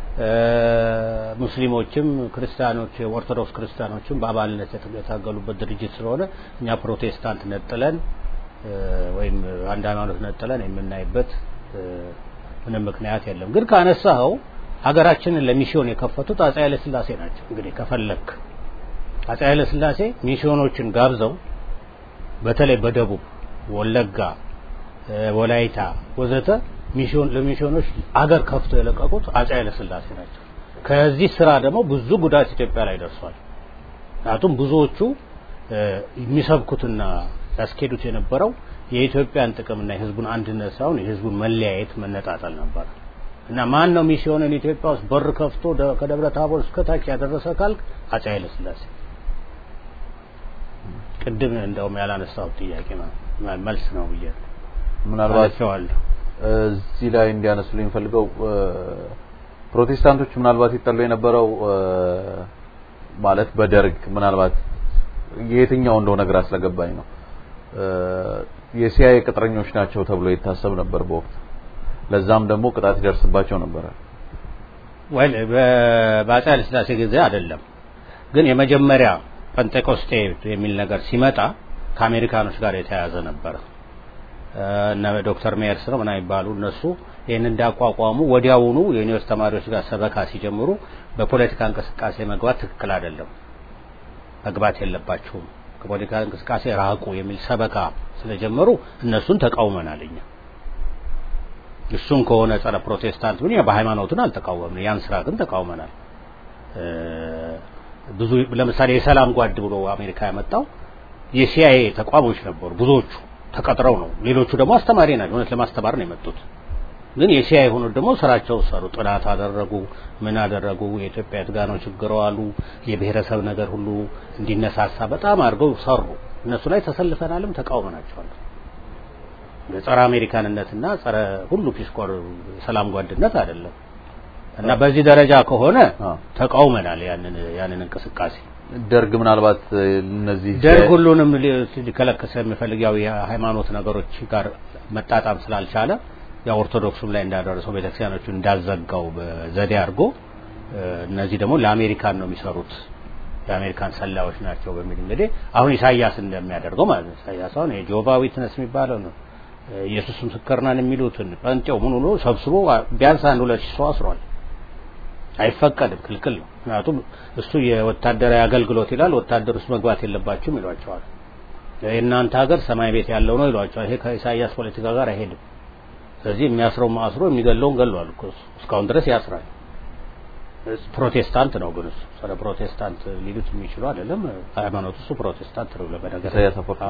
Speaker 6: ሙስሊሞችም ክርስቲያኖች ኦርቶዶክስ ክርስቲያኖችም በአባልነት የታገሉበት ድርጅት ስለሆነ እኛ ፕሮቴስታንት ነጥለን ወይም አንድ ሃይማኖት ነጥለን የምናይበት ምንም ምክንያት የለም። ግን ካነሳኸው ሀገራችንን ለሚስዮን የከፈቱት አፄ ኃይለ ሥላሴ ናቸው። እንግዲህ ከፈለክ አፄ ኃይለ ሥላሴ ሚስዮኖችን ጋብዘው በተለይ በደቡብ ወለጋ፣ ወላይታ ወዘተ ሚስዮን ለሚስዮኖች አገር ከፍተው የለቀቁት አፄ ኃይለ ሥላሴ ናቸው። ከዚህ ስራ ደግሞ ብዙ ጉዳት ኢትዮጵያ ላይ ደርሷል። ምክንያቱም ብዙዎቹ የሚሰብኩትና ያስኬዱት የነበረው የኢትዮጵያን ጥቅምና የህዝቡን አንድነት ሳይሆን የህዝቡን መለያየት መነጣጠል ነበር እና ማን ነው ሚስዮንን ኢትዮጵያ ውስጥ በር ከፍቶ ከደብረ ታቦር እስከ ታች ያደረሰ ካልክ አፄ ኃይለ ሥላሴ ቅድም እንደውም ያላነሳው ጥያቄ መልስ ነው ብዬ
Speaker 5: ምናልባት እዚህ ላይ እንዲያነሱልኝ ፈልገው ፕሮቴስታንቶች ምናልባት ይጠሉ የነበረው ማለት በደርግ ምናልባት የትኛው እንደሆነ ግራ ስለገባኝ ነው የሲአይኤ ቅጥረኞች ናቸው ተብሎ ይታሰብ ነበር በወቅቱ ለዛም ደግሞ ቅጣት ይደርስባቸው ነበረ
Speaker 6: ወይ በአፄ ኃይለ ሥላሴ ጊዜ አይደለም ግን የመጀመሪያ ጴንጤቆስቴ የሚል ነገር ሲመጣ ከአሜሪካኖች ጋር የተያያዘ ነበረ እነ ዶክተር ሜየርስ ነው ምናምን ይባሉ እነሱ ይህን እንዳቋቋሙ ወዲያውኑ የዩኒቨርስቲ ተማሪዎች ጋር ሰበካ ሲጀምሩ በፖለቲካ እንቅስቃሴ መግባት ትክክል አይደለም መግባት የለባችሁም ከፖለቲካ እንቅስቃሴ ራቁ የሚል ሰበካ ስለጀመሩ እነሱን ተቃውመናል እኛ እሱን ከሆነ ጸረ ፕሮቴስታንት ምን በሃይማኖቱን አልተቃወምን ያን ስራ ግን ተቃውመናል ብዙ ለምሳሌ የሰላም ጓድ ብሎ አሜሪካ ያመጣው የሲአይኤ ተቋሞች ነበሩ ብዙዎቹ ተቀጥረው ነው ሌሎቹ ደግሞ አስተማሪ ናቸው እውነት ለማስተማር ነው የመጡት ግን የሲአይኤ የሆኑት ደግሞ ስራቸው ሰሩ ጥናት አደረጉ ምን አደረጉ የኢትዮጵያ የት ጋር ነው ችግሩ አሉ የብሔረሰብ ነገር ሁሉ እንዲነሳሳ በጣም አድርገው ሰሩ እነሱ ላይ ተሰልፈናልም ተቃውመናቸዋል የጸረ አሜሪካንነትና ጸረ ሁሉ ፒስኮር ሰላም ጓድነት አይደለም እና በዚህ ደረጃ ከሆነ ተቃውመናል ያንን ያንን እንቅስቃሴ
Speaker 5: ደርግ ምናልባት እነዚህ
Speaker 6: ደርግ ሁሉንም ሊከለክስ የሚፈልግ ያው የሃይማኖት ነገሮች ጋር መጣጣም ስላልቻለ ያው ኦርቶዶክሱም ላይ እንዳደረሰው ቤተክርስቲያኖቹ እንዳዘጋው በዘዴ አድርጎ እነዚህ ደግሞ ለአሜሪካን ነው የሚሰሩት የአሜሪካን ሰላዮች ናቸው በሚል እንግዲህ አሁን ኢሳያስ እንደሚያደርገው ማለት ነው ኢሳያስ አሁን የጆቫ ዊትነስ የሚባለው ነው ኢየሱስ ምስክር ነን የሚሉትን ጴንጤው ምን ሆኖ ሰብስቦ ቢያንስ አንድ ሁለት ሺህ ሰው አስሯል አይፈቀድም ክልክል ነው ምክንያቱም እሱ የወታደራዊ አገልግሎት ይላል ወታደር ውስጥ መግባት የለባችሁም ይሏቸዋል የእናንተ ሀገር ሰማይ ቤት ያለው ነው ይሏቸዋል ይሄ ከኢሳያስ ፖለቲካ ጋር አይሄድም ስለዚህ የሚያስረው ማስሮ የሚገለውን ገሏል እኮ እስካሁን ድረስ ያስራል ፕሮቴስታንት ነው ግን እሱ ስለ ፕሮቴስታንት ሊሉት የሚችሉ አይደለም ሃይማኖት እሱ ፕሮቴስታንት ነው ለበነገር
Speaker 5: ኢሳያስ አፈወርቂ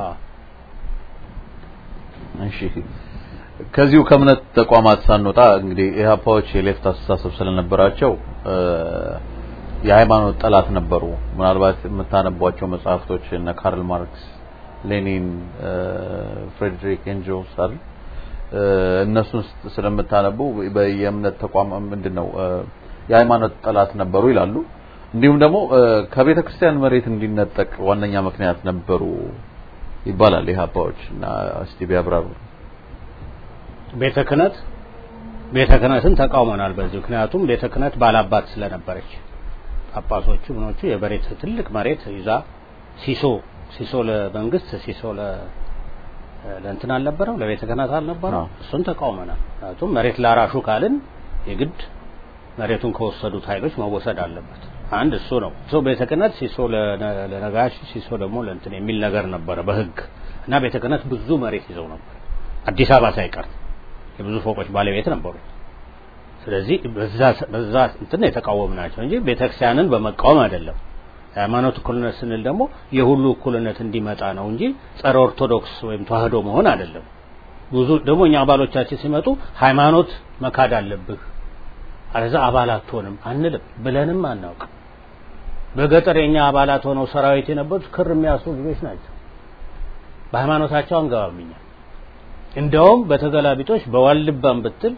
Speaker 5: እሺ ከዚሁ ከእምነት ተቋማት ሳንወጣ እንግዲህ ኢህአፓዎች የሌፍት አስተሳሰብ ስለነበራቸው የሃይማኖት ጠላት ነበሩ ምናልባት የምታነቧቸው መጽሐፍቶች እነ ካርል ማርክስ ሌኒን ፍሬድሪክ ኤንጆልስ አይደል እነሱን ስለምታነቡ የእምነት ተቋም ምንድነው የሃይማኖት ጠላት ነበሩ ይላሉ እንዲሁም ደግሞ ከቤተ ክርስቲያን መሬት እንዲነጠቅ ዋነኛ ምክንያት ነበሩ ይባላል ኢህአፓዎች እና እስቲ ቢያብራሩ
Speaker 6: ቤተ ክህነት ቤተ ክህነትን ተቃውመናል በዚህ ምክንያቱም ቤተ ክህነት ባላባት ስለነበረች ጳጳሶቹ ምኖቹ የመሬት ትልቅ መሬት ይዛ ሲሶ ሲሶ ለመንግስት ሲሶ ለ ለእንትን አልነበረው ለቤተ ክህነት አልነበረው እሱን ተቃውመናል ምክንያቱም መሬት ላራሹ ካልን የግድ መሬቱን ከወሰዱት ኃይሎች መወሰድ አለበት አንድ እሱ ነው ሰው ቤተ ክህነት ሲሶ ለነጋሽ ሲሶ ደግሞ ለእንትን የሚል ነገር ነበረ በህግ እና ቤተ ክህነት ብዙ መሬት ይዘው ነበር አዲስ አበባ ሳይቀር የብዙ ፎቆች ባለቤት ነበሩ ስለዚህ በዛ በዛ እንትን የተቃወምናቸው እንጂ ቤተክርስቲያንን በመቃወም አይደለም። ሃይማኖት እኩልነት ስንል ደግሞ የሁሉ እኩልነት እንዲመጣ ነው እንጂ ጸረ ኦርቶዶክስ ወይም ተዋህዶ መሆን አይደለም። ብዙ ደግሞ እኛ አባሎቻችን ሲመጡ ሃይማኖት መካድ አለብህ አለዛ አባል አትሆንም አንልም ብለንም አናውቅም። በገጠር የኛ አባላት ሆነው ሰራዊት የነበሩት ክር የሚያስሩ ልጆች ናቸው። በሃይማኖታቸው አንገባም እኛ እንደውም በተገላቢጦች በዋልባም ብትል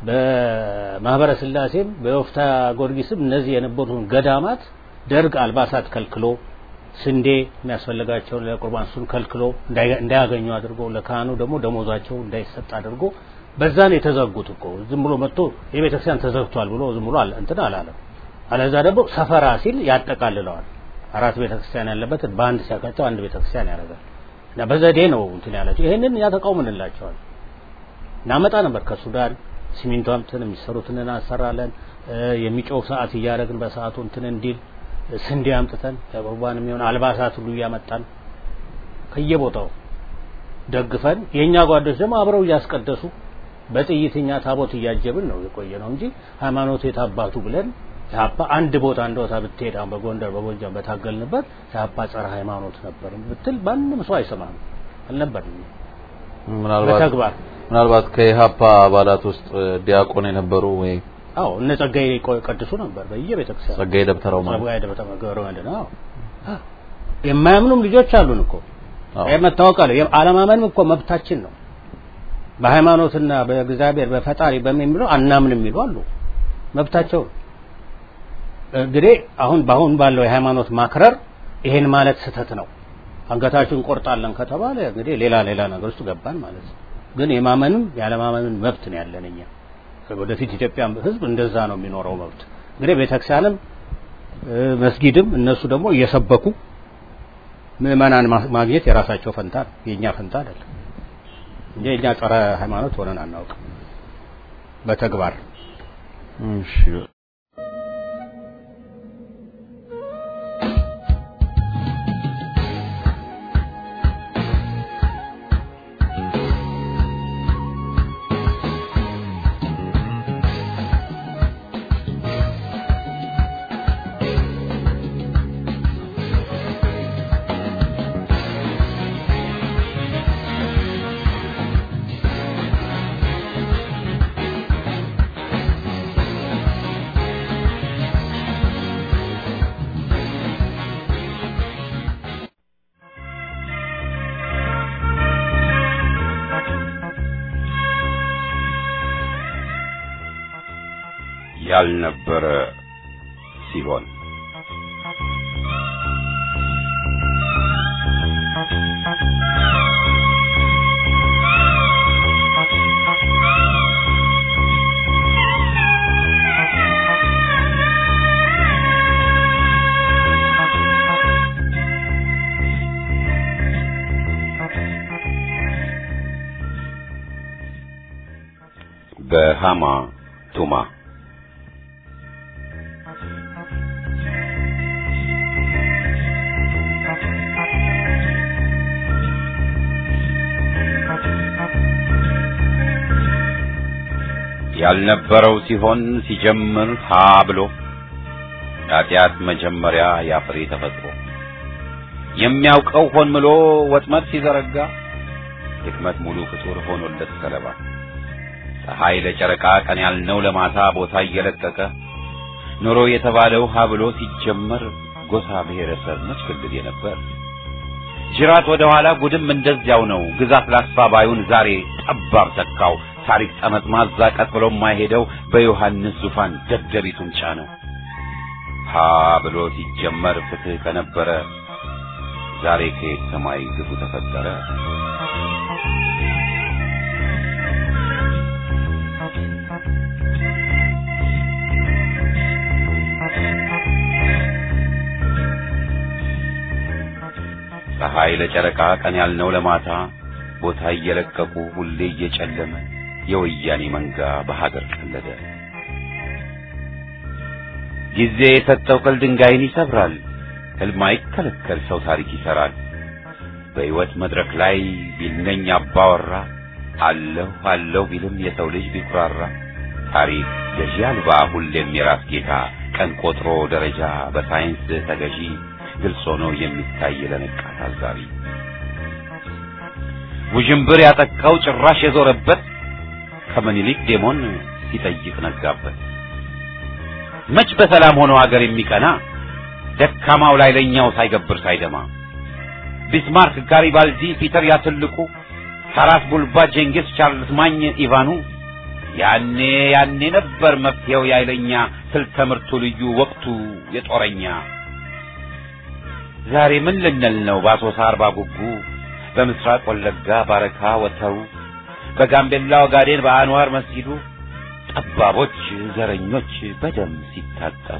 Speaker 6: በማህበረ ስላሴም በወፍታ ጊዮርጊስም እነዚህ የነበሩትን ገዳማት ደርግ አልባሳት ከልክሎ ስንዴ የሚያስፈልጋቸውን ለቁርባን እሱን ከልክሎ እንዳያገኙ አድርጎ ለካህኑ ደግሞ ደሞዛቸው እንዳይሰጥ አድርጎ በዛን የተዘጉት እኮ ዝም ብሎ መጥቶ የቤተክርስቲያን ተዘግቷል ብሎ ዝም ብሎ እንትን አላለም። አለዛ ደግሞ ሰፈራ ሲል ያጠቃልለዋል። አራት ቤተክርስቲያን ያለበት በአንድ ሲያካቸው አንድ ቤተክርስቲያን ያደርጋል። እና በዘዴ ነው እንትን ያላቸው። ይሄንን ያተቃውምንላቸዋል። እናመጣ ነበር ከሱዳን ሲሚንቶ አምጥተን የሚሰሩትን እናሰራለን። የሚጮህ ሰዓት እያደረግን በሰዓቱ እንትን እንዲል ስንዴ አምጥተን ለቁርባን የሚሆን አልባሳት ሁሉ እያመጣን ከየቦታው ደግፈን የኛ ጓዶች ደግሞ አብረው እያስቀደሱ በጥይትኛ ታቦት እያጀብን ነው የቆየ ነው እንጂ ሃይማኖት የታባቱ ብለን ኢህአፓ አንድ ቦታ አንድ ቦታ ብትሄድ አሁን በጎንደር በጎጃም በታገልንበት ኢህአፓ ጸረ ሃይማኖት ነበር ብትል ማንም ሰው አይሰማም አልነበርም።
Speaker 5: ምናልባት
Speaker 6: በተግባር
Speaker 5: ምናልባት ከኢህአፓ አባላት ውስጥ ዲያቆን የነበሩ ወይ
Speaker 6: አዎ እነ ጸጋዬ ቀድሱ ነበር በየቤተክርስቲያኑ
Speaker 5: ጸጋዬ ደብተራው ማለት
Speaker 6: ጸጋዬ ደብተራው ገብረ መድኅን አዎ የማያምኑም ልጆች አሉን እኮ
Speaker 5: አዎ።
Speaker 6: ይሄ መታወቅ አለ አለማመንም እኮ መብታችን ነው በሃይማኖትና በእግዚአብሔር በፈጣሪ በሚለው አናምንም የሚሉ አሉ መብታቸው ነው። እንግዲህ አሁን በአሁን ባለው የሃይማኖት ማክረር ይሄን ማለት ስህተት ነው አንገታችሁን ቆርጣለን ከተባለ እንግዲህ ሌላ ሌላ ነገር ውስጥ ገባን ማለት ነው ግን የማመንም ያለማመንም መብት ነው ያለን እኛ ወደፊት ኢትዮጵያ ህዝብ እንደዛ ነው የሚኖረው መብት እንግዲህ ቤተክርስቲያንም እ፣ መስጊድም እነሱ ደግሞ እየሰበኩ ምዕመናን ማ- ማግኘት የራሳቸው ፈንታ ነው የእኛ ፈንታ አይደለም እንጂ እኛ ጸረ ሃይማኖት ሆነን አናውቅም በተግባር
Speaker 5: እሺ
Speaker 1: ያልነበረ ሲሆን በሃማ ቱማ ያልነበረው ሲሆን ሲጀምር ሀ ብሎ ኃጢአት መጀመሪያ ያፍሬ ተፈጥሮ የሚያውቀው ሆን ምሎ ወጥመድ ሲዘረጋ ድክመት ሙሉ ፍጡር ሆኖለት ሰለባ ፀሐይ ለጨረቃ ቀን ያልነው ለማታ ቦታ እየለቀቀ ኑሮ የተባለው ሀ ብሎ ሲጀመር ጎሳ ብሔረሰብ መች ክልል የነበር ጅራት ወደ ኋላ ጉድም እንደዚያው ነው ግዛት ላስፋ ባዩን ዛሬ ጠባብ ተካው ታሪክ ጠመጥማዛ ቀጥ ብሎ የማይሄደው በዮሐንስ ዙፋን ደደቢቱን ጫነው ሀ ብሎ ሲጀመር ፍትህ ከነበረ ዛሬ ከየት ሰማይ ግፉ ተፈጠረ ፀሐይ ለጨረቃ ቀን ያልነው ለማታ ቦታ እየለቀቁ ሁሌ እየጨለመ የወያኔ መንጋ በሀገር ቀለደ። ጊዜ የሰጠው ቅል ድንጋይን ይሰብራል። ሕልም አይከለከል ሰው ታሪክ ይሰራል። በሕይወት መድረክ ላይ ቢልነኝ አባወራ አለሁ አለሁ ቢልም የሰው ልጅ ቢኩራራ ታሪክ ገዢ አልባ ሁሌም የራስ ጌታ ቀን ቆጥሮ ደረጃ በሳይንስ ተገዢ ግልጽ ሆኖ የሚታይ ለነቃ ታዛቢ ውዥንብር ያጠቃው ጭራሽ የዞረበት ከምኒልክ ዴሞን ሲጠይቅ ነጋበት። መች በሰላም ሆኖ አገር የሚቀና ደካማው ላይ ለኛው ሳይገብር ሳይደማ ቢስማርክ፣ ጋሪባልዲ፣ ፒተር ያትልቁ፣ ታራስ ቡልባ፣ ጄንጊስ፣ ቻርልስ ማኝ፣ ኢቫኑ ያኔ ያኔ ነበር መፍትሄው ያይለኛ ስልተ ምርቱ ልዩ ወቅቱ የጦረኛ ዛሬ ምን ልንል ነው በአሶሳ አርባ ጉጉ በምስራቅ ወለጋ ባረካ ወተሩ በጋምቤላ ኦጋዴን በአንዋር መስጊዱ ጠባቦች ዘረኞች በደም ሲታጠቡ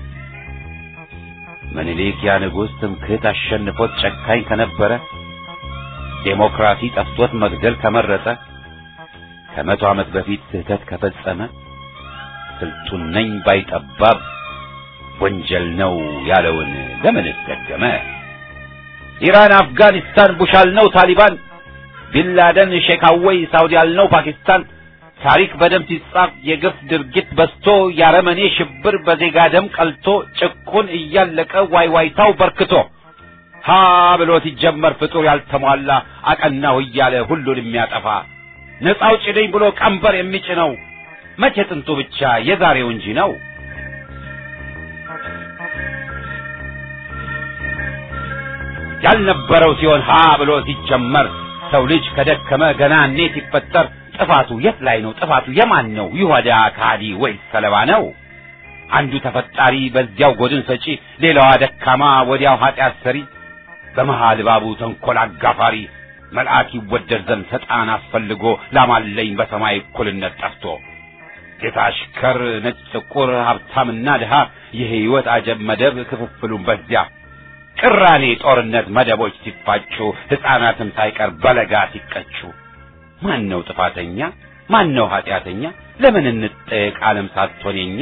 Speaker 1: ምኒልክ ያ ንጉሥ ትምክህት አሸንፎት ጨካኝ ከነበረ ዴሞክራሲ ጠፍቶት መግደል ከመረጠ ከመቶ ዓመት በፊት ስህተት ከፈጸመ ስልጡን ነኝ ባይጠባብ ወንጀል ነው ያለውን ለምንስ ደገመ? ኢራን፣ አፍጋኒስታን፣ ቡሽ አልነው ታሊባን፣ ቢንላደን፣ ሼክ አወይ፣ ሳውዲ አልነው ፓኪስታን። ታሪክ በደም ሲጻፍ የግፍ ድርጊት በዝቶ ያረመኔ ሽብር በዜጋ ደም ቀልቶ ጭቁን እያለቀ ዋይዋይታው በርክቶ ሀ ብሎ ሲጀመር ፍጡር ያልተሟላ አቀናሁ እያለ ሁሉን የሚያጠፋ ነፃ አውጪ ነኝ ብሎ ቀንበር የሚጭነው መቼ ጥንቱ ብቻ የዛሬው እንጂ ነው። ያልነበረው ሲሆን ሀ ብሎ ሲጀመር ሰው ልጅ ከደከመ ገና እኔ ሲፈጠር ጥፋቱ የት ላይ ነው? ጥፋቱ የማን ነው? ይሁዳ ካዲ ወይስ ሰለባ ነው? አንዱ ተፈጣሪ በዚያው ጎድን ሰጪ፣ ሌላዋ ደካማ ወዲያው ኃጢአት ሰሪ፣ በመሃል ባቡ ተንኮል አጋፋሪ መልአክ ይወደድ ዘንድ ሰጣን አስፈልጎ ላማለኝ በሰማይ እኩልነት ጠፍቶ ጌታ አሽከር፣ ነጭ ጥቁር፣ ሀብታምና ድሃ የህይወት አጀብ መደብ ክፍፍሉን በዚያ ቅራኔ ጦርነት መደቦች ሲፋጩ ሕፃናትም ሳይቀር በለጋ ሲቀጩ ማን ነው ጥፋተኛ? ማን ነው ኃጢአተኛ? ለምን እንጠየቅ ዓለም ሳትሆን የኛ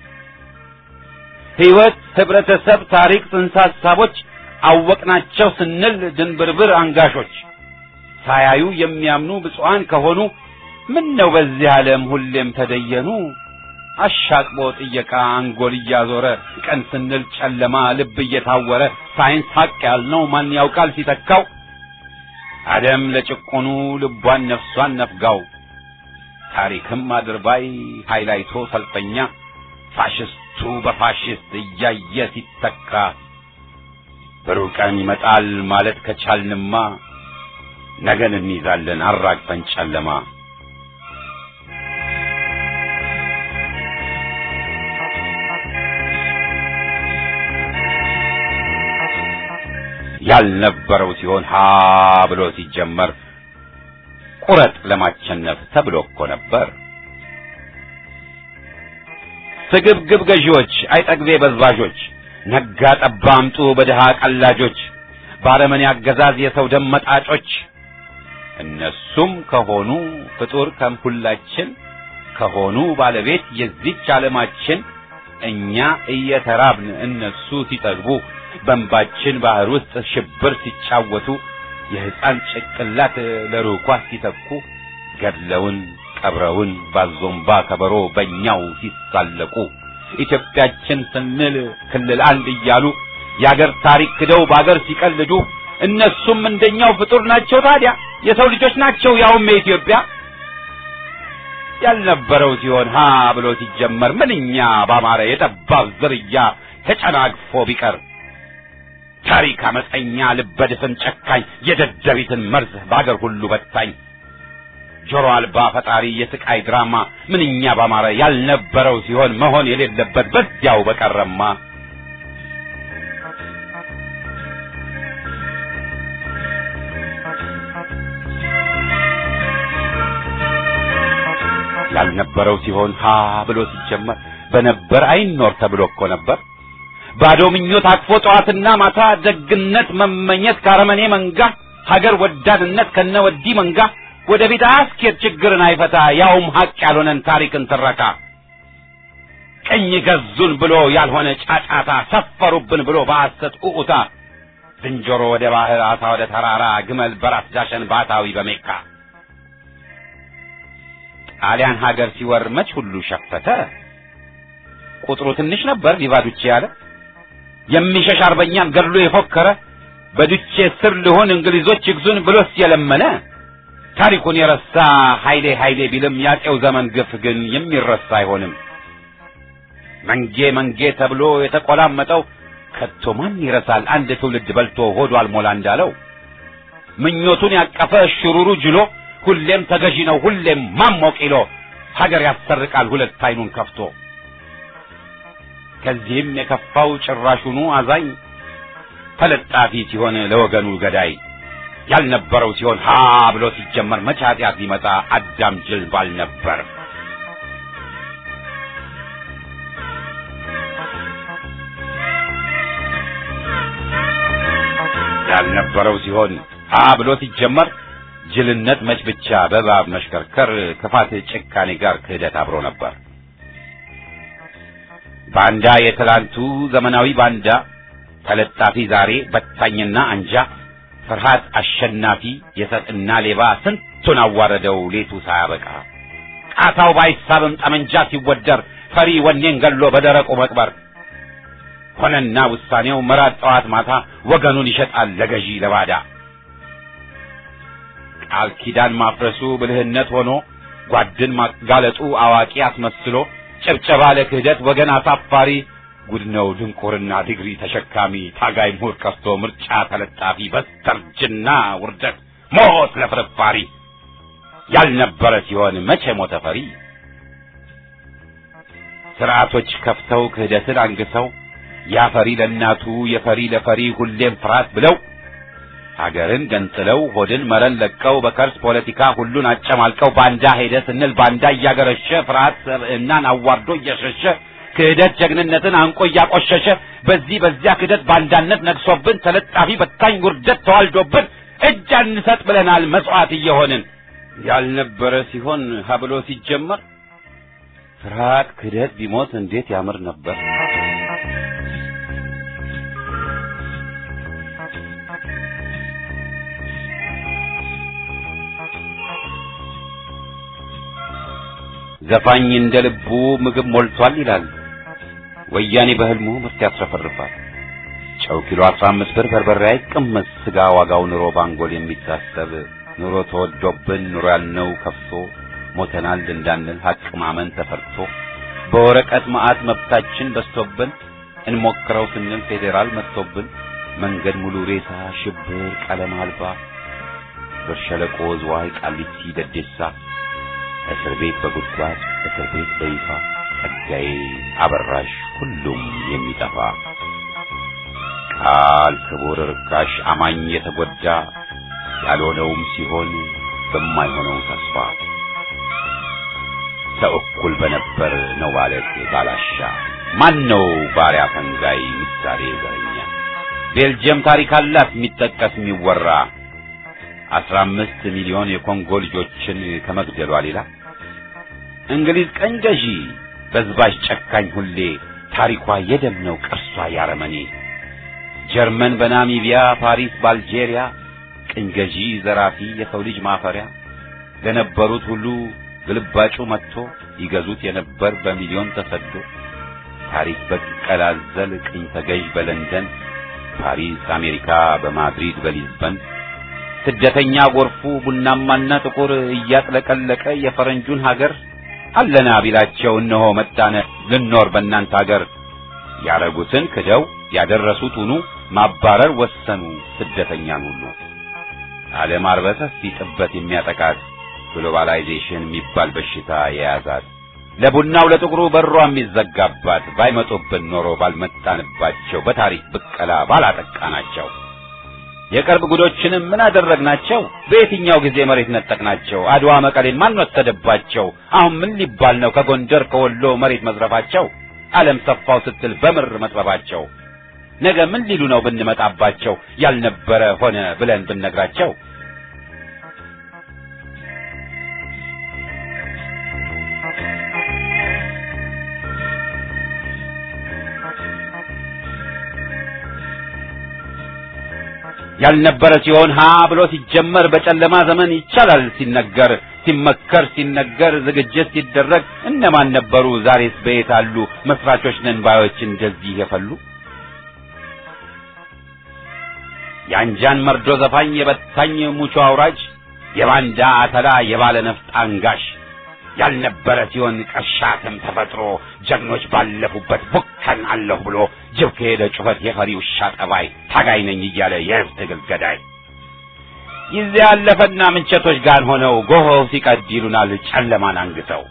Speaker 1: ሕይወት፣ ህብረተሰብ፣ ታሪክ፣ ጽንሰ ሐሳቦች አወቅናቸው ስንል ድንብርብር አንጋሾች ሳያዩ የሚያምኑ ብፁዓን ከሆኑ ምን ነው በዚህ ዓለም ሁሌም ተደየኑ አሻቅቦ ጥየቃ አንጎል እያዞረ ቀን ስንል ጨለማ ልብ እየታወረ ሳይንስ ሀቅ ያልነው ማን ያውቃል ሲተካው አደም ለጭቆኑ ልቧን ነፍሷን ነፍጋው ታሪክም አድርባይ ሃይላይቶ ሰልፈኛ ፋሽስቱ በፋሽስት እያየ ሲተካ ብሩህ ቀን ይመጣል ማለት ከቻልንማ ነገን እንይዛለን አራግፈን ጨለማ ያልነበረው ሲሆን ሀ ብሎ ሲጀመር ቁረጥ ለማቸነፍ ተብሎ እኮ ነበር። ስግብግብ ገዢዎች፣ አይጠግቤ በዝባዦች፣ ነጋ ጠባ አምጡ በድሃ ቀላጆች፣ ባረመኔ አገዛዝ የሰው ደም መጣጮች እነሱም ከሆኑ ፍጡር ከምሁላችን ከሆኑ ባለቤት የዚች ዓለማችን እኛ እየተራብን እነሱ ሲጠግቡ በእንባችን ባህር ውስጥ ሽብር ሲጫወቱ የሕፃን ጭቅላት ለሩኳ ሲተኩ ገድለውን ቀብረውን ባዞምባ ከበሮ በእኛው ሲሳለቁ ኢትዮጵያችን ስንል ክልል አንድ እያሉ የአገር ታሪክ ክደው በአገር ሲቀልዱ እነሱም እንደኛው ፍጡር ናቸው። ታዲያ የሰው ልጆች ናቸው፣ ያውም የኢትዮጵያ ያልነበረው ሲሆን ሀ ብሎ ሲጀመር ምንኛ ባማረ የጠባብ ዝርያ ተጨናግፎ ቢቀር ታሪክ አመፀኛ ልበድፍን ጨካኝ የደደቢትን መርዝ በአገር ሁሉ በታኝ ጆሮ አልባ ፈጣሪ የስቃይ ድራማ ምንኛ ባማረ ያልነበረው ሲሆን መሆን የሌለበት በዚያው በቀረማ ያልነበረው ሲሆን ሀ ብሎ ሲጀመር በነበር አይኖር ተብሎ እኮ ነበር። ባዶ ምኞት አቅፎ ጠዋትና ማታ ደግነት መመኘት ካረመኔ መንጋ ሀገር ወዳድነት ከነወዲ መንጋ ወደፊት አያስኬድ ችግርን አይፈታ ያውም ሀቅ ያልሆነን ታሪክን ትረካ ቀኝ ገዙን ብሎ ያልሆነ ጫጫታ ሰፈሩብን ብሎ በሐሰት ኡኡታ ዝንጀሮ ወደ ባህር አሳ ወደ ተራራ ግመል በራስ ዳሸን ባታዊ በሜካ ጣሊያን ሀገር ሲወር መች ሁሉ ሸፈተ። ቁጥሩ ትንሽ ነበር ሊቫዱቼ ያለ የሚሸሽ አርበኛን ገድሎ የፎከረ በዱቼ ስር ልሆን እንግሊዞች ይግዙን ብሎስ የለመነ ታሪኩን የረሳ ኃይሌ ኃይሌ ቢልም ያጤው ዘመን ግፍ ግን የሚረሳ አይሆንም። መንጌ መንጌ ተብሎ የተቆላመጠው ከቶ ማን ይረሳል? አንድ ትውልድ በልቶ ሆዱ አልሞላ እንዳለው ምኞቱን ያቀፈ ሽሩሩ ጅሎ ሁሌም ተገዢ ነው ሁሌም ማሞቅ ይሎ ሀገር ያሰርቃል ሁለት አይኑን ከፍቶ ከዚህም የከፋው ጭራሹኑ አዛኝ ተለጣፊ ሲሆን ለወገኑ ገዳይ ያልነበረው ሲሆን ሀ ብሎ ሲጀመር መቼ ኃጢአት ሊመጣ አዳም ጅል ባል ነበር። ያልነበረው ሲሆን ሀ ብሎ ሲጀመር ጅልነት መች ብቻ በእባብ መሽከርከር ክፋት ጭካኔ ጋር ክህደት አብሮ ነበር። ባንዳ የትላንቱ ዘመናዊ ባንዳ ተለጣፊ ዛሬ በታኝና አንጃ ፍርሃት አሸናፊ የሰጥና ሌባ ስንቱን አዋረደው ሌቱ ሳያበቃ ቃታው ባይሳብም ጠመንጃ ሲወደር ፈሪ ወኔን ገሎ በደረቁ መቅበር ሆነና ውሳኔው መራት ጠዋት ማታ ወገኑን ይሸጣል ለገዢ ለባዳ ቃል ኪዳን ማፍረሱ ብልህነት ሆኖ ጓድን ማጋለጡ አዋቂ አስመስሎ ጭብጨባ ለክህደት ወገን አሳፋሪ ጉድ ነው ድንቁርና ዲግሪ ተሸካሚ ታጋይ ምሁር ቀርቶ ምርጫ ተለጣፊ በስተርጅና ውርደት ሞት ለፍርፋሪ ያልነበረ ሲሆን መቼ ሞተ ፈሪ ስርዓቶች ከፍተው ክህደትን አንግሰው ያፈሪ ለእናቱ የፈሪ ለፈሪ ሁሌም ፍርሃት ብለው ሀገርን ገንጥለው ሆድን መረን ለቀው በከርስ ፖለቲካ ሁሉን አጨማልቀው ባንዳ ሄደ ስንል ባንዳ እያገረሸ ፍርሃት ሰብዕናን አዋርዶ እየሸሸ ክህደት ጀግንነትን አንቆ እያቆሸሸ በዚህ በዚያ ክህደት ባንዳነት ነግሶብን ተለጣፊ በታኝ ውርደት ተዋልዶብን እጅ አንሰጥ ብለናል መስዋዕት እየሆንን ያልነበረ ሲሆን ሀብሎ ሲጀመር ፍርሃት ክህደት ቢሞት እንዴት ያምር ነበር። ዘፋኝ እንደ ልቡ ምግብ ሞልቷል ይላል። ወያኔ በህልሙ ምርት ያስረፈርፋል። ጨው ኪሎ 15 ብር በርበሬ አይቀመስ ስጋ ዋጋው ኑሮ ባንጎል የሚታሰብ ኑሮ ተወዶብን ኑሮ ያልነው ከፍቶ ሞተናል እንዳንል ሀቅ ማመን ተፈርቶ በወረቀት መዓት መብታችን በስቶብን እንሞክረው ስንል ፌዴራል መጥቶብን መንገድ ሙሉ ሬሳ ሽብር ቀለም አልባ በሸለቆ ዝዋይ ቃሊቲ ደዴሳ እስር ቤት በጉድጓድ እስር ቤት በይፋ ጸጋዬ አበራሽ ሁሉም የሚጠፋ ቃል ክቡር ርካሽ አማኝ የተጎዳ ያልሆነውም ሲሆን በማይሆነው ተስፋ ሰው እኩል በነበር ነው ማለት ባላሻ ማን ነው ባሪያ ፈንጋይ ምሳሌ ዘረኛ ቤልጅየም ታሪክ አላት የሚጠቀስ የሚወራ አስራ አምስት ሚሊዮን የኮንጎ ልጆችን ከመግደሏ ሌላ እንግሊዝ ቀኝ ገዢ በዝባዥ ጨካኝ ሁሌ ታሪኳ የደም ነው ቅርሷ ያረመኔ ጀርመን በናሚቢያ ፓሪስ በአልጄሪያ ቅኝ ገዢ ዘራፊ የሰው ልጅ ማፈሪያ ለነበሩት ሁሉ ግልባጩ መጥቶ ይገዙት የነበር በሚሊዮን ተሰዶ ታሪክ በቀላዘል ቅኝ ተገዥ በለንደን ፓሪስ አሜሪካ በማድሪድ በሊዝበን ስደተኛ ጎርፉ ቡናማና ጥቁር እያጥለቀለቀ የፈረንጁን ሀገር አለና ቢላቸው እነሆ መጣነ ልኖር በእናንተ ሀገር ያረጉትን ክደው ያደረሱት ሁኑ ማባረር ወሰኑ ስደተኛን ሁሉ ዓለም አርበተ ሲጥበት የሚያጠቃት ግሎባላይዜሽን የሚባል በሽታ የያዛት ለቡናው ለጥቁሩ በሯ የሚዘጋባት ባይመጡብን ኖሮ ባልመጣንባቸው በታሪክ ብቀላ ባላጠቃናቸው የቅርብ ጉዶችንም ምን አደረግናቸው? በየትኛው ጊዜ መሬት ነጠቅናቸው? አድዋ መቀሌን ማን ወሰደባቸው? አሁን ምን ሊባል ነው ከጎንደር ከወሎ መሬት መዝረፋቸው? ዓለም ሰፋው ስትል በምር መጥበባቸው ነገ ምን ሊሉ ነው ብንመጣባቸው? ያልነበረ ሆነ ብለን ብንነግራቸው ያልነበረ ሲሆን ሀ ብሎ ሲጀመር በጨለማ ዘመን ይቻላል ሲነገር ሲመከር ሲነገር ዝግጅት ሲደረግ እነማን ነበሩ? ዛሬስ በየት አሉ? መስራቾች ነን ባዮች እንደዚህ የፈሉ የአንጃን መርዶ ዘፋኝ የበታኝ ሙቾ አውራጅ የባንዳ አተላ የባለ ነፍጥ አንጋሽ ያልነበረ ሲሆን ቀሻትም ተፈጥሮ ጀግኖች ባለፉበት ቡከን አለሁ ብሎ ጅብ ከሄደ ጩኸት የፈሪ ውሻ ጠባይ ታጋይ ነኝ እያለ የህዝብ ትግል ገዳይ ጊዜ ያለፈና ምንቸቶች ጋር ሆነው ጎሆው ሲቀድ ይሉናል ጨለማን አንግተው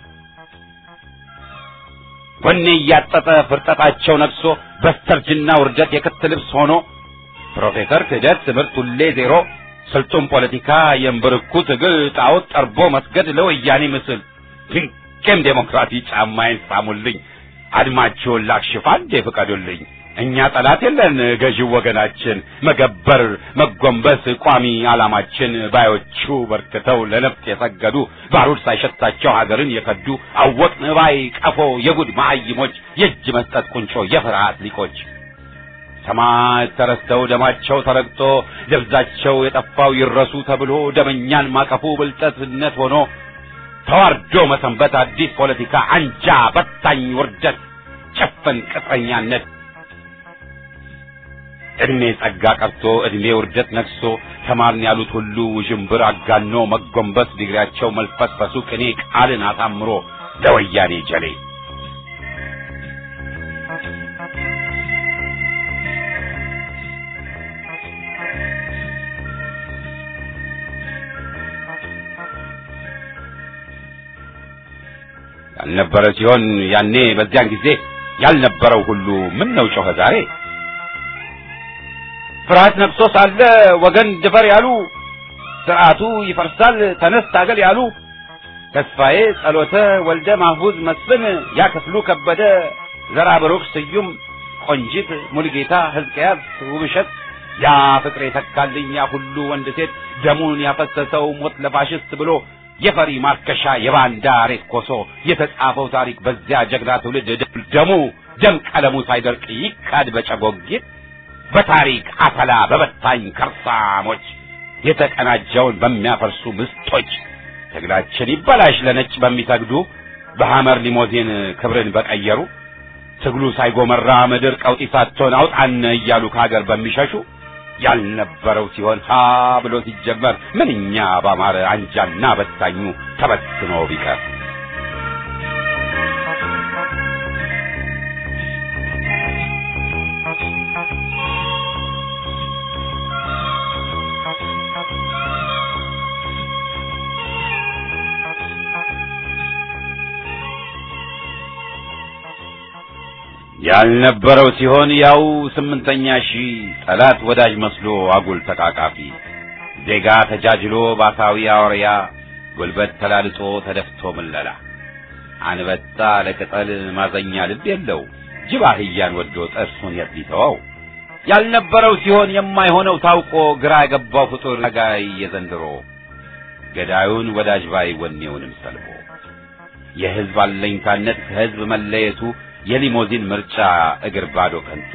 Speaker 1: ወኔ እያጠጠ ፍርጠጣቸው ነግሶ በስተርጅና ውርደት የክት ልብስ ሆኖ ፕሮፌሰር ክህደት ትምህርት ሁሌ ዜሮ ስልጡን ፖለቲካ የእምብርኩ ትግል ጣዖት ጠርቦ መስገድ ለወያኔ ምስል ድንቅም ዴሞክራሲ ጫማዬን ሳሙልኝ አድማችሁን ላክሽፍ አንዴ ፍቀዱልኝ እኛ ጠላት የለን ገዢው ወገናችን መገበር መጎንበስ ቋሚ ዓላማችን ባዮቹ በርክተው ለነፍጥ የሰገዱ ባሩድ ሳይሸታቸው ሀገርን የከዱ አወቅን ባይ ቀፎ የጉድ መሀይሞች የእጅ መስጠት ቁንጮ የፍርሃት ሊቆች ሰማዕት ተረስተው ደማቸው ተረግጦ ደብዛቸው የጠፋው ይረሱ ተብሎ ደመኛን ማቀፉ ብልጠትነት ሆኖ ተዋርዶ መሰንበት አዲስ ፖለቲካ አንጃ በታኝ ውርደት ጭፍን ቅጥረኛነት እድሜ ጸጋ ቀርቶ እድሜ ውርደት ነግሶ ተማርን ያሉት ሁሉ ውዥንብር አጋኖ መጎንበስ ዲግሪያቸው መልፈስፈሱ ቅኔ ቃልን አሳምሮ ለወያኔ ጀሌ ያልነበረ ሲሆን ያኔ በዚያን ጊዜ ያልነበረው ሁሉ ምን ነው ጮኸ ዛሬ ፍርሃት ነግሶ ሳለ ወገን ድፈር ያሉ ስርዓቱ ይፈርሳል ተነስ ታገል ያሉ ተስፋዬ ጸሎተ ወልደ ማህቡዝ መስፍን ያ ክፍሉ ከበደ ዘራ ብሩክ ስዩም ቆንጂት ሙልጌታ ሕዝቅያስ ውብሸት ያ ፍቅሬ ተካልኝ ያ ሁሉ ወንድ ሴት ደሙን ያፈሰሰው ሞት ለፋሽስት ብሎ የፈሪ ማርከሻ የባንዳ ሬት ኮሶ የተጻፈው ታሪክ በዚያ ጀግና ትውልድ ደሙ ደም ቀለሙ ሳይደርቅ ይካድ በጨጎጊት በታሪክ አተላ በበታኝ ከርሳሞች የተቀናጀውን በሚያፈርሱ ምስጦች ትግላችን ይበላሽ ለነጭ በሚሰግዱ በሐመር ሊሞዚን ክብርን በቀየሩ ትግሉ ሳይጎመራ ምድር ቀውጢ ሳትሆን አውጣን እያሉ ከሀገር በሚሸሹ ያልነበረው ሲሆን ሀ ብሎ ሲጀመር ምንኛ ባማረ አንጃና በታኙ ተበትኖ ቢቀር ያልነበረው ሲሆን ያው ስምንተኛ ሺህ ጠላት ወዳጅ መስሎ አጉል ተቃቃፊ ዜጋ ተጃጅሎ ባሳዊ አውሪያ ጉልበት ተላልጦ ተደፍቶ ምለላ አንበጣ ለቅጠል ማዘኛ ልብ የለው ጅብ አህያን ወዶ ጥርሱን የት ሊተወው ያልነበረው ሲሆን የማይሆነው ታውቆ ግራ የገባው ፍጡር ጋይ የዘንድሮ ገዳዩን ወዳጅ ባይ ወኔውንም ሰልቦ የሕዝብ አለኝታነት ከሕዝብ መለየቱ የሊሞዚን ምርጫ እግር ባዶ ከንቱ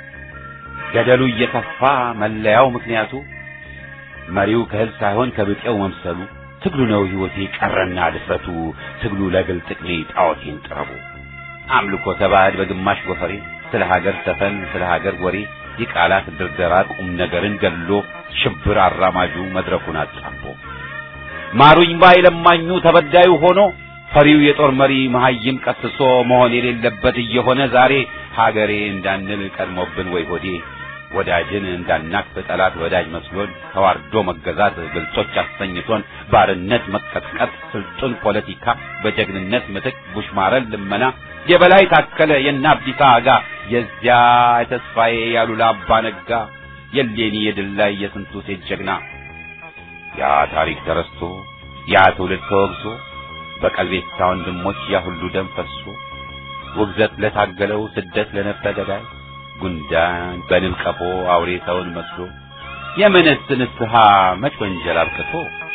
Speaker 1: ገደሉ እየተፋ መለያው ምክንያቱ መሪው ከሕዝብ ሳይሆን ከብጤው መምሰሉ ትግሉ ነው ሕይወቴ ቀረና ድፍረቱ ትግሉ ለግል ጥቅሜ ጣዖቴን ጥረቡ አምልኮ ተባዕድ በግማሽ ጎፈሬ ስለ ሀገር ሰፈን ስለ ሀገር ወሬ የቃላት ድርደራ ቁም ነገርን ገድሎ ሽብር አራማጁ መድረኩን አጣቦ ማሩኝ ባይ ለማኙ ተበዳዩ ሆኖ ፈሪው የጦር መሪ መሐይም ቀስሶ መሆን የሌለበት እየሆነ ዛሬ ሀገሬ እንዳንል ቀድሞብን ወይ ሆዴ ወዳጅን እንዳናቅፍ ጠላት ወዳጅ መስሎን ተዋርዶ መገዛት ግልጾች አሰኝቶን ባርነት መቀጥቀጥ ስልጡን ፖለቲካ በጀግንነት ምትክ ቡሽማረን ልመና የበላይ ታከለ የእነ አብዲሳ አጋ የዚያ የተስፋዬ ያሉላ አባ ነጋ የሌኒ የድል ላይ የስንቱ ሴት ጀግና ያ ታሪክ ተረስቶ ያ ትውልድ ተወግዞ በቀልቤታ ወንድሞች ያ ሁሉ ደም ፈሶ ውግዘት ለታገለው ስደት ለነፍሰ ገዳይ ጉንዳን በንብ ቀፎ አውሬ ሰውን መስሎ የምንስ ንስሐ መች ወንጀል አብቅቶ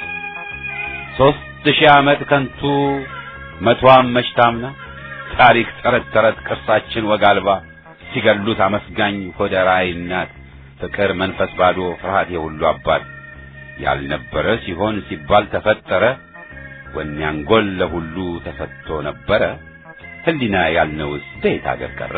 Speaker 1: ሶስት ሺህ ዓመት ከንቱ መቷም መች ታምና ታሪክ ተረት ተረት ቅርሳችን ወግ አልባ ሲገሉት አመስጋኝ ሆደ ራዕይ እናት ፍቅር መንፈስ ባዶ ፍርሃት የሁሉ አባት ያልነበረ ሲሆን ሲባል ተፈጠረ ወኔ አንጎል ለሁሉ ተሰጥቶ ነበረ ህሊና ያልነውስ በየት አገር ቀረ?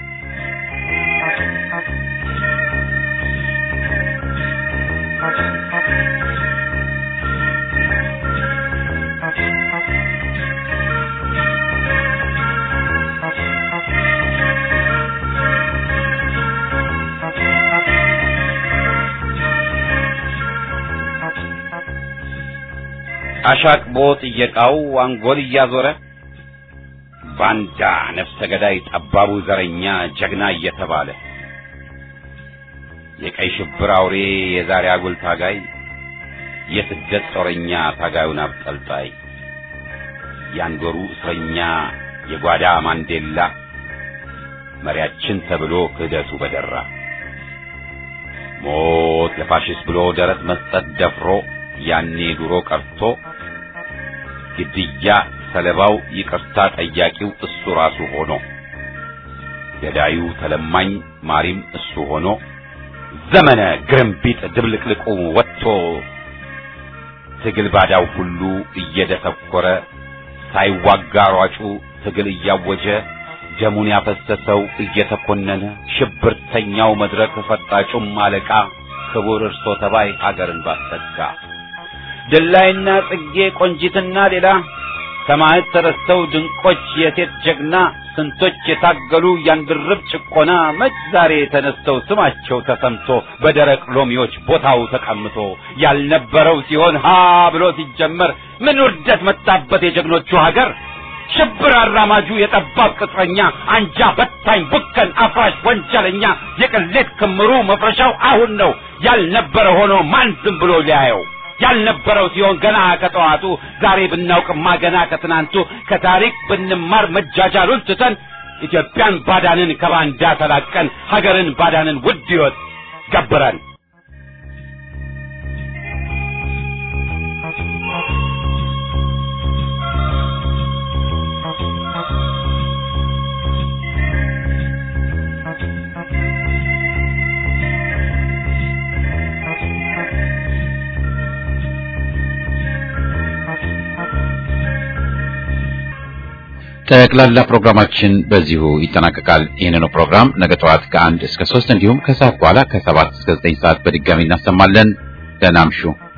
Speaker 1: አሻቅቦ ጥየቃው አንጎል እያዞረ ባንዳ ነፍሰ ገዳይ ጠባቡ ዘረኛ ጀግና እየተባለ የቀይ ሽብር አውሬ የዛሬ አጉል ታጋይ የስደት ጦረኛ ታጋዩን አብጠልጣይ ያንዶሩ እስረኛ የጓዳ ማንዴላ መሪያችን ተብሎ ክህደቱ በደራ ሞት ለፋሽስት ብሎ ደረት መስጠት ደፍሮ ያኔ ድሮ ቀርቶ ግድያ ሰለባው ይቅርታ ጠያቂው እሱ ራሱ ሆኖ ገዳዩ ተለማኝ ማሪም እሱ ሆኖ ዘመነ ግርምቢጥ ድብልቅልቁ ወጥቶ ትግል ባዳው ሁሉ እየደሰኮረ ሳይዋጋ ሯጩ ትግል እያወጀ ደሙን ያፈሰሰው እየተኮነነ ሽብርተኛው መድረክ ፈጣጩም አለቃ ክቡር እርሶ ተባይ ሀገርን ባሰጋ ድላይና ጽጌ ቆንጂትና ሌላ ሰማዕት ተረስተው ድንቆች የሴት ጀግና ስንቶች የታገሉ ያንድርብ ጭቆና መች ዛሬ ተነስተው ስማቸው ተሰምቶ በደረቅ ሎሚዎች ቦታው ተቀምጦ ያልነበረው ሲሆን ሀ ብሎ ሲጀመር ምን ውርደት መጣበት የጀግኖቹ ሀገር ሽብር አራማጁ የጠባብ ቅጥረኛ አንጃ በታኝ ቡከን አፍራሽ ወንጀለኛ የቅሌት ክምሩ መፍረሻው አሁን ነው ያልነበረ ሆኖ ማን ዝም ብሎ ሊያየው ያልነበረው ሲሆን ገና ከጠዋቱ ዛሬ ብናውቅማ ገና ከትናንቱ ከታሪክ ብንማር መጃጃሉን ትተን ኢትዮጵያን ባዳንን ከባንዳ ተላቀን ሀገርን ባዳንን ውድ ሕይወት ገብረን ጠቅላላ ፕሮግራማችን በዚሁ ይጠናቀቃል። ይህንኑ ፕሮግራም ነገ ጠዋት ከአንድ እስከ ሶስት እንዲሁም ከሰዓት በኋላ ከሰባት እስከ ዘጠኝ ሰዓት በድጋሚ እናሰማለን። ደህና እምሹ።